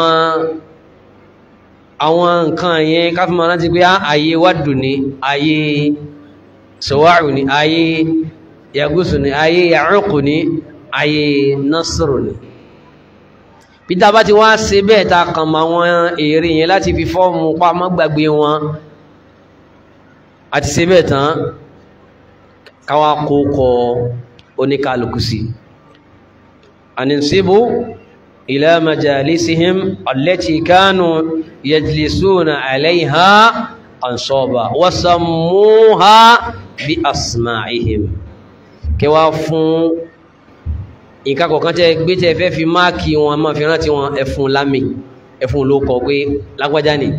àwọn nǹkan yẹn káfí máa rántí pé ààyè Waddu ní ààyè Suwa'u ní ààyè Yaghūth ní ààyè Ya'ūq ní ààyè Nasr ní peter bá ti wá ṣe bẹ́ẹ̀ ta kàn mọ́ àwọn èrè yẹn láti fi fọ́ọ̀mù pamọ́ gbàgbé wọn àti ṣe bẹ́ẹ̀ tán káwá kó kọ oníkàlùkù sí àníṣíbù ila majalisihim allati kanu yajlisuna alayha ansaba wasammuha bi asma'ihim kẹwàá fún nǹkan kọ̀ọ̀kan tẹ́ gbé tẹ́ fẹ́ fi máàkì wọn máa fi rántí wọn ẹfun lámì ẹfun ló kọ pé lágbájá ni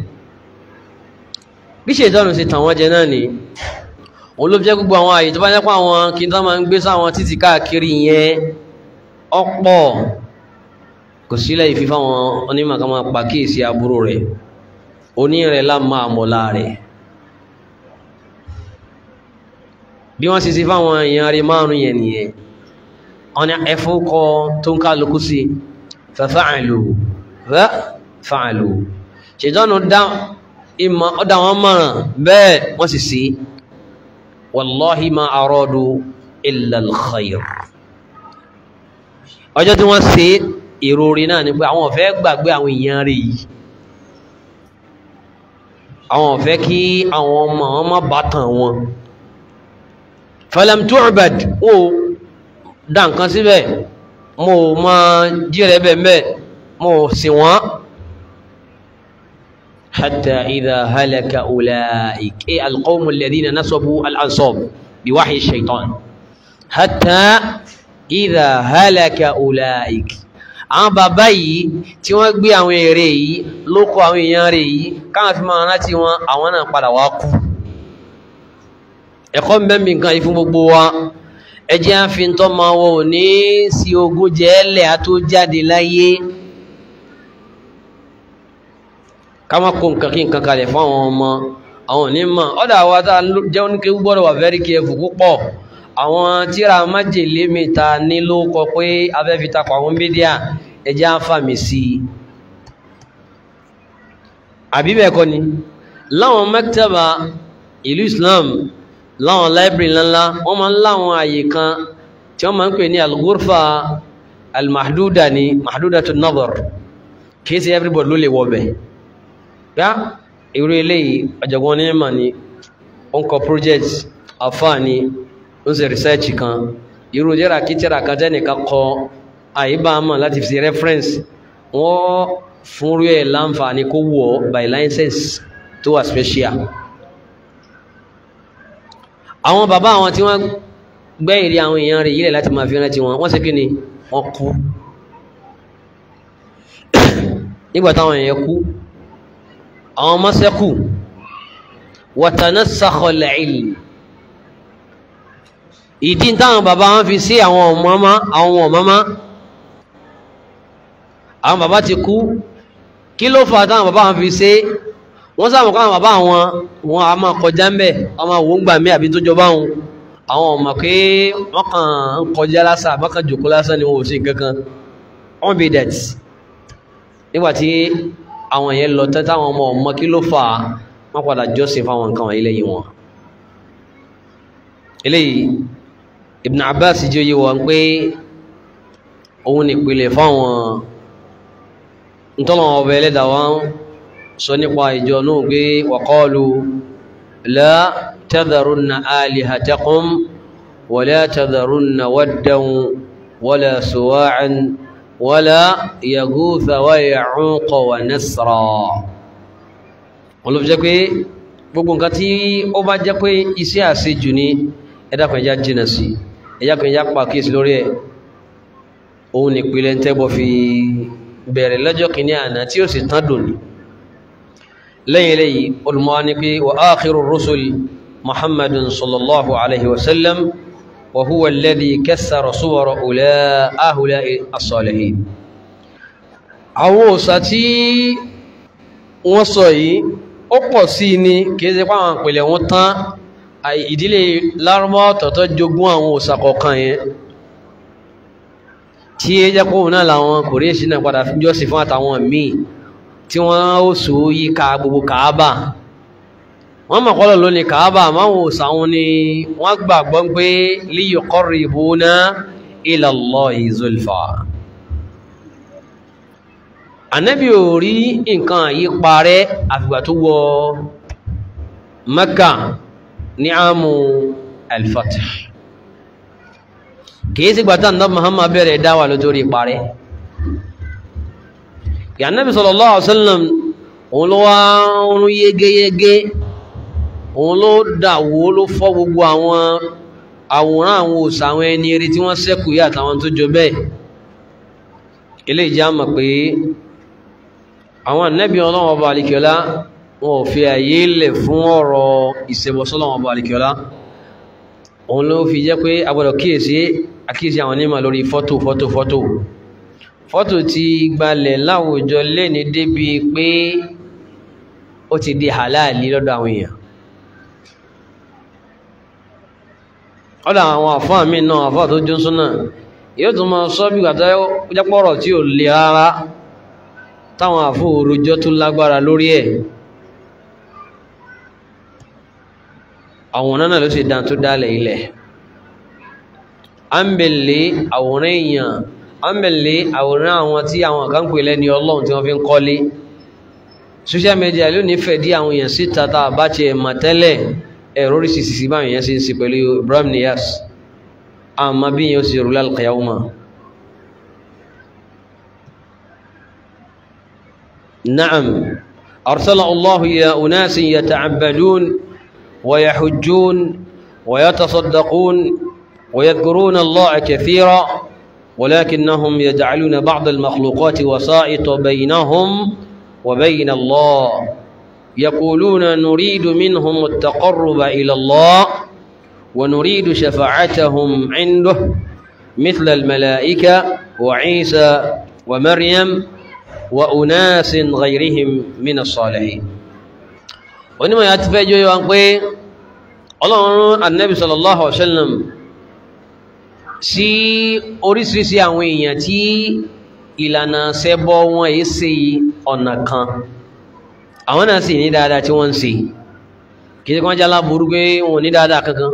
bí ṣètọ́nù ṣe tàn wọ́n jẹ náà ni òun ló jẹ́ gbogbo àwọn àyè tó bá jẹ́ pé àwọn kí n tán máa ń gbé sáwọn títì káàkiri yẹn ọ̀pọ̀ kò sílẹ̀ ìfi fáwọn onímọ̀ kan máa pàkíyèsí aburú rẹ̀ oní rẹ̀ lámà àmọ́lá rẹ̀ bí wọ́n ṣe sí fáwọn èèyàn rẹ̀ márùn-ún yẹn nìyẹn ọ̀nà ẹ̀fọ́kọ́ tó ń kálukú sí fa'alu fa'alu ṣètọ́nù dá ìmọ̀ ọdá wọn mọ̀ràn bẹ́ẹ̀ wọ́n sì sí wallahi ma aradu illa al-khayr ọjọ́ tí wọ́n ṣe ìròrí náà ni pé àwọn ò fẹ́ gbàgbé àwọn èèyàn rẹ̀ yìí àwọn ò fẹ́ kí àwọn ọmọ wọn má bàtàn wọn falam tu'bad ó dá nǹkan síbẹ̀ mo mọ jíre bẹ́ẹ̀ mo sì wọ́n hatta idha halaka ulaik e alqawmu alladhina nasabu al'ansab bi wahyi shaitan hatta idha halaka ulaik àwọn bàbá yìí tí wọ́n gbé àwọn èrè yìí ló kọ àwọn èèyàn rẹ̀ yìí káwọn fi máa rántí wọn àwọn náà padà wá kú ẹ̀kọ́ ń bẹ́ mi nǹkan yìí fún gbogbo wa ẹ jẹ́ á fi tọ́ máa wọ òní sí ogún jẹ́ẹ́lẹ̀ á tó jáde láyé ká má kó nǹkan kí nǹkan kalẹ̀ fún àwọn ọmọ àwọn onímọ̀ ọ̀dà àwa tá a jẹ́ oníkéwú gbọ́dọ̀ wà very careful púpọ̀ àwọn tíra májèlé mi ta ní ló kọ pé abẹ́ fi takọ̀ àwọn mídíà ẹ jẹ́ á fàmì sí i àbí bẹ́ẹ̀ kọ́ ni láwọn maktaba ìlú Islam láwọn library ńláńlá wọ́n máa ń láwọn àyè kan tí wọ́n máa ń pè ní al-ghurfa al-mahduda ni mahdudatu an-nazar kìí ṣe everybody ló lè wọ bẹ̀ yá irú eléyìí ọ̀jọ̀gbọ́n ní mà ní ó ń kọ project afa ni ó ń ṣe research kan irú jẹ́ra kìtìrà kan tẹ́nìkan kọ àyíbámọ̀ láti fi ṣe reference wọ́n fúnrú ẹ̀ láǹfààní kó wọ̀ by license tó wà special àwọn bàbá àwọn tí wọ́n gbẹ́ ìrí àwọn èèyàn rẹ̀ yílẹ̀ láti máa fi rántí wọn wọ́n ṣe kí ni wọ́n kú nígbà táwọn èèyàn kú àwọn ọmọ ṣẹ́kù watanasakha al-ilm ìdí táwọn bàbá wọn fi sí àwọn ọmọ àwọn ọmọ àwọn bàbá ti kú kí ló fà táwọn bàbá wọn fi ṣe wọ́n sábà kọ́ àwọn bàbá wọn wọn a máa kọjá ń bẹ̀ ọmọ òwò ń gbà mí àbí tó jọba wọn àwọn ọmọ pé wọ́n kàn ń kọjá lásán àbá kan jòkó lásán ni wọn ò sí nǹkan kan wọ́n bí det nígbà tí àwọn yẹn lọ tẹ́ táwọn ọmọ ọmọ kí ló fà wọ́n padà jọ́sìn fáwọn nǹkan wọ̀nyí lẹ́yìn wọn. eléyìí Ibn Abbas jẹ́ oyè wọn pé òun nìpìlẹ̀ fáwọn ntọ́lọ́wọ́n ọba ẹlẹ́dàá wọn sọ nípa ìjọ náà gbé wàkọ́ọ̀lù la tadharunna alihatakum wala tadharunna waddan wala suwa'an wala yaghutha wa ya'uqa wa nasra wọ́n ló fi jẹ́ pé gbogbo nǹkan tí ó bá jẹ́ pé iṣẹ́ àṣejù ni ẹ̀dàkùn ẹja jìnà sí ẹ̀dàkùn ẹja pàkíyèsí lórí ẹ̀ òun nìpìlẹ̀ ń tẹ́bọ̀ fi bẹ̀rẹ̀ lọ́jọ́ kìíní àná tí ó sì tán dòní lẹ́yìn lẹ́yìn olùmọ́ ní pé wa áàkìrù rusul muhammadun sallallahu alaihi wasallam wa huwa alladhi kassara suwara ula ahula as-salihin àwọn òsà tí wọ́n sọ yìí ó pọ̀ sí ní kìí ṣe páwọn ìpìlẹ̀ wọn tán ìdílé lárúmọ́ tọ̀tọ̀ jogún àwọn òsà kọ̀ọ̀kan yẹn tí é jẹ́ kóhùn náà làwọn kòríèṣì náà padà fi jọ́sìn fún àtàwọn míì tí wọ́n ó sò ó yíká gbogbo kàábà wọ́n mọ̀ kọ́lọ̀ lónìí kàábà máwọn òsàwọn ni wọ́n gbàgbọ́ pé liyuqarribuna ila Allahi zulfa ànábì ò rí nǹkan yí parẹ́ àfìgbà tó wọ Mẹ́kà ní àmú al-Fath kìí sí gbàtà náà Muhammad bẹ̀rẹ̀ dáwà lótórí parẹ́ ìyànnábì sallallahu alaihi wasallam òun ló wá ń yégéyégé òun ló dàwó ló fọ́ gbogbo àwọn àwòrán àwọn òsà àwọn ẹni eré tí wọ́n ṣẹ́kù yá àtàwọn tó jọ bẹ́ẹ̀ ilé ìjà mọ̀ pé àwọn ànábì ọlọ́wọ́ ọba àlìkẹ́lá wọn ò fi àyè lẹ̀ fún ọ̀rọ̀ ìṣẹ̀bọ̀sọ́lọ́wọ́ ọba àlìkẹ́lá òun ló fi jẹ́ pé agbọ́dọ̀ kíyèsí àkíyèsí àwọn onímọ̀ lórí fọ́tò fọ́tò fọ́tò fọ́tò ti gbalẹ̀ láwùjọ lẹ́ni débi pé ó ti di halali lọ́dọ̀ àwọn èèyàn ọ̀dọ̀ àwọn àfáà mi náà àfáà tó jó súnà yóò tún máa sọ bí gbàtọ́ jápọ̀rọ̀ tí ò le rárá táwọn àfóò rojọ́ tó lágbára lórí ẹ̀ àwòrán náà ló sì dán tó dálẹ̀ ilẹ̀ ámbẹ̀lẹ̀ àwòrán èèyàn ámbẹ̀lẹ̀ àwòrán àwọn tí àwọn kan pè lẹ́ni ọlọ́run tí wọ́n fi ń kọ́lé social media ló nífẹ̀ẹ́ dí àwọn èèyàn síta tá a bá ti ẹ̀ mà tẹ́lẹ̀ ẹ̀rọ oríṣiríṣi báwọn èèyàn ṣe ń ṣe pẹ̀lú Ibrahim Niyas àmọ́ bí yẹn ó sì rú lálùkàyàwó mọ́ نعم أرسل الله إلى أناس يتعبدون ويحجون ويتصدقون ويذكرون الله كثيرا ولكنهم يجعلون بعض المخلوقات وسائط بينهم وبين الله يقولون نريد منهم التقرب إلى الله ونريد شفاعتهم عنده مثل الملائكة وعيسى ومريم وأناس غيرهم من الصالحين onímọ̀ ya ti fẹ́ jọ yíwa pé ọlọ́run annabi sallallahu alaihi wasallam sí oríṣiríṣi àwọn èèyàn tí ìlànà ṣẹbọ wọn èé ṣe ọ̀nà kan àwọn náà sì ní dáadáa tí wọ́n ń ṣe kìí ṣe kí wọ́n jálá burú pé wọn ní dáadáa kankan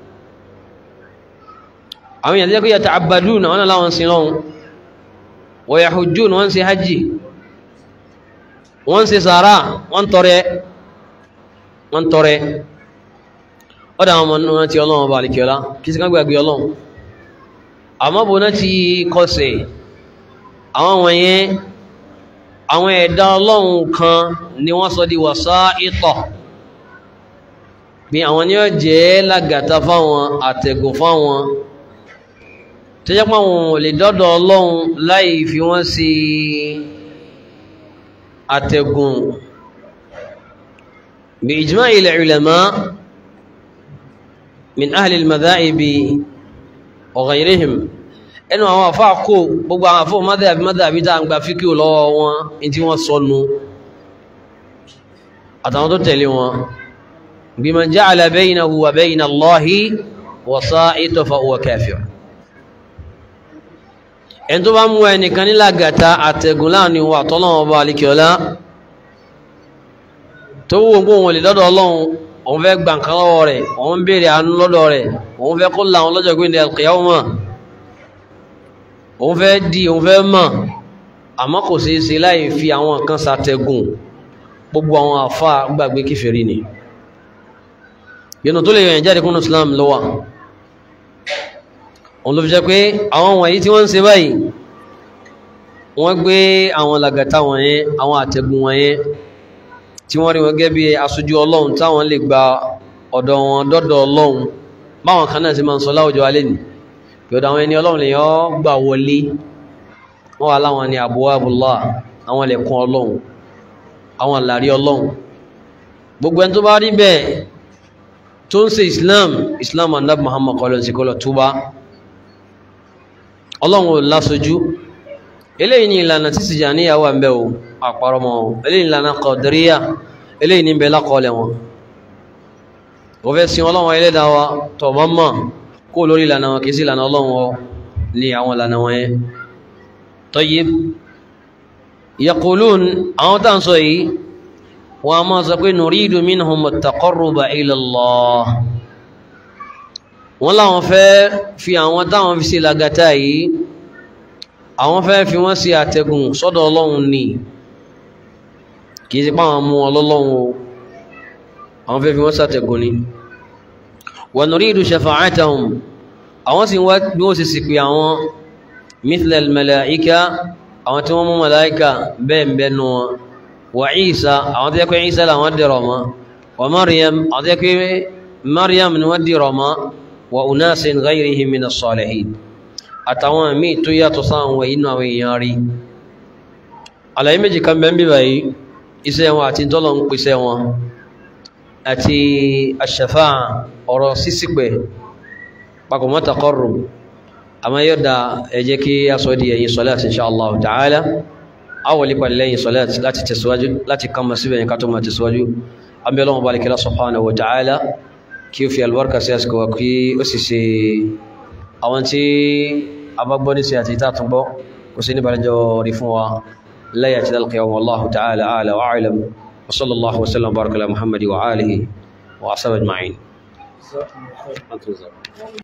àwọn èèyàn tí wọ́n yàtọ̀ àbàdù náà wọ́n láwọn sin lọ́hun wa yahujjun wọ́n ṣe hajji wọ́n ṣe sàárà wọ́n tọrẹ wọ́n tọrẹ ọ́dá àwọn ọmọ náà ti ọlọ́run ọba àlìkẹ́ọ́lá kí sí ká gbàgbé ọlọ́run àmọ́ bó náà ti kọsẹ̀ àwọn wọ̀nyẹn àwọn ẹ̀dá ọlọ́run kan ni wọ́n sọ di wasā'ita bí àwọn ni ó jẹ́ lágàtà fáwọn àtẹ̀gùn fáwọn tó jẹ́ pé àwọn ò lè dọ́dọ̀ ọlọ́run láì fi wọ́n sí àtẹ̀gùn bí ijma'i al-ulama min ahli al-madhahib wa ghayrihim ẹnu àwọn àfá kò gbogbo àwọn àfó mọ́dàbí mọ́dàbí tá ń gba fíkí lọ́wọ́ wọn in tí wọ́n sọnù àtàwọn tó tẹ̀lé wọn biman ja'ala baynahu wa bayna Allahi wasa'ita fa huwa kafir ẹni tó bá mú ẹnìkan ní làgàtà àtẹ̀gùn láàrin wà tọ́lọ́wọ́ bá alikiola tó wù gbó wọn lè lọ́dọ̀ ọlọ́run òun fẹ́ gbà nǹkan lọ́wọ́ rẹ̀ òun béèrè àánú lọ́dọ̀ rẹ̀ òun fẹ́ kó làwọn lọ́jọ́ gbé ní al-qiyamah òun fẹ́ di òun fẹ́ mọ̀ àmọ́ kò ṣeé ṣe láì fi àwọn nǹkan ṣàtẹ̀gùn gbogbo àwọn àfa gbàgbé kèfèrí ni yẹnu tó lè yàn jáde kúnnù Islam lọ́wọ́ òun ló fi jẹ́ pé àwọn wọ̀nyí tí wọ́n ń ṣe báyìí wọ́n gbé àwọn làgàtà wọ̀nyẹn àwọn àtẹ̀gùn wọ̀nyẹn tí wọ́n rí wọn gẹ́gẹ́ bí aṣojú ọlọ́run táwọn lè gba ọ̀dọ̀ wọn dọ́dọ̀ ọlọ́run báwọn kan náà sì máa ń sọ láwùjọ alẹ́ nìí yọ̀dọ̀ àwọn ẹni ọlọ́run lèyàn gbà wọlé wọ́n wà láwọn ni abwabullah àwọn lẹ̀kùn ọlọ́run àwọn àlàrí ọlọ́run gbogbo ẹni tó bá rí bẹ́ẹ̀ tó ń ṣe islam islam andab muhammad kọlọ̀ sí kọlọ̀ túbá ọlọ́run ò lásojú eléyìí ni ìlànà tí Tìjàníyà wà ń bẹ o àparọ́mọ́ eléyìí ìlànà Qadiriyya eléyìí ní bẹ lákọọlẹ̀ wọn ó fẹ́ sin ọlọ́run ẹlẹ́dàá wa tọ̀mọ́ mọ́ kó lórí ìlànà wọn kìí sí ìlànà ọlọ́run ọ ní àwọn ìlànà wọn yẹn tayyib yaqulun àwọn tàà ń sọ yìí wọ́n a máa sọ pé nuridu minhum at-taqarruba ila Allah wọ́n láwọn fẹ́ fi àwọn táwọn fi sí lagata yìí àwọn fẹ́ fi wọ́n sí àtẹ̀gùn sọ́dọ̀ ọlọ́run ni kìí sí pàwọn mú ọlọ́run o àwọn fẹ́ fi wọ́n sàtẹ̀gùn ni wa nuridu shafa'atahum àwọn sì wá bí wọ́n sì sì pé àwọn mithla al-malaika àwọn tí wọ́n mú malaika bẹ́ẹ̀ bẹ́ẹ̀ nù wọn wa Isa àwọn tó yẹ pé Isa làwọn dìrọ̀ mọ́ wa Maryam àwọn tó yẹ pé Maryam ni wọ́n dìrọ̀ mọ́ wa unasin ghayrihim min as-salihin àtàwọn míì tó yàtọ̀ sáwọn inú àwọn èèyàn rí àlàyé méjì kan bẹ́ẹ̀ bí báyìí iṣẹ́ wọn àti tọ́lọ̀ ń pèsè wọn àti àṣàfà ọ̀rọ̀ sísìpẹ̀ papọ̀ mọ́ taqarrub àmọ́ yóò da ẹ jẹ́ kí a sọ di ẹ̀yìn sọ́láàtì insha Allah ta'ala awọlé pàdé lẹ́yìn sọ́láàtì láti tẹ̀síwájú láti kama síbẹ̀ yẹn ká tó máa tẹ̀síwájú abẹ́lọ́wọ́ bá alikẹ́lá subhanahu wa ta'ala kí o fi albarka sí àsìkò wa kí ó sì ṣe àwọn tí a bá gbọ́ ní sí àti ìtàtún gbọ́ kò sí ní balẹ̀jọ́ rí fún wa lẹ́yìn àti dalqiyam wallahu ta'ala a'la wa a'lam wa sallallahu wa sallam baraka ala muhammadi wa alihi wa ashabihi ajma'in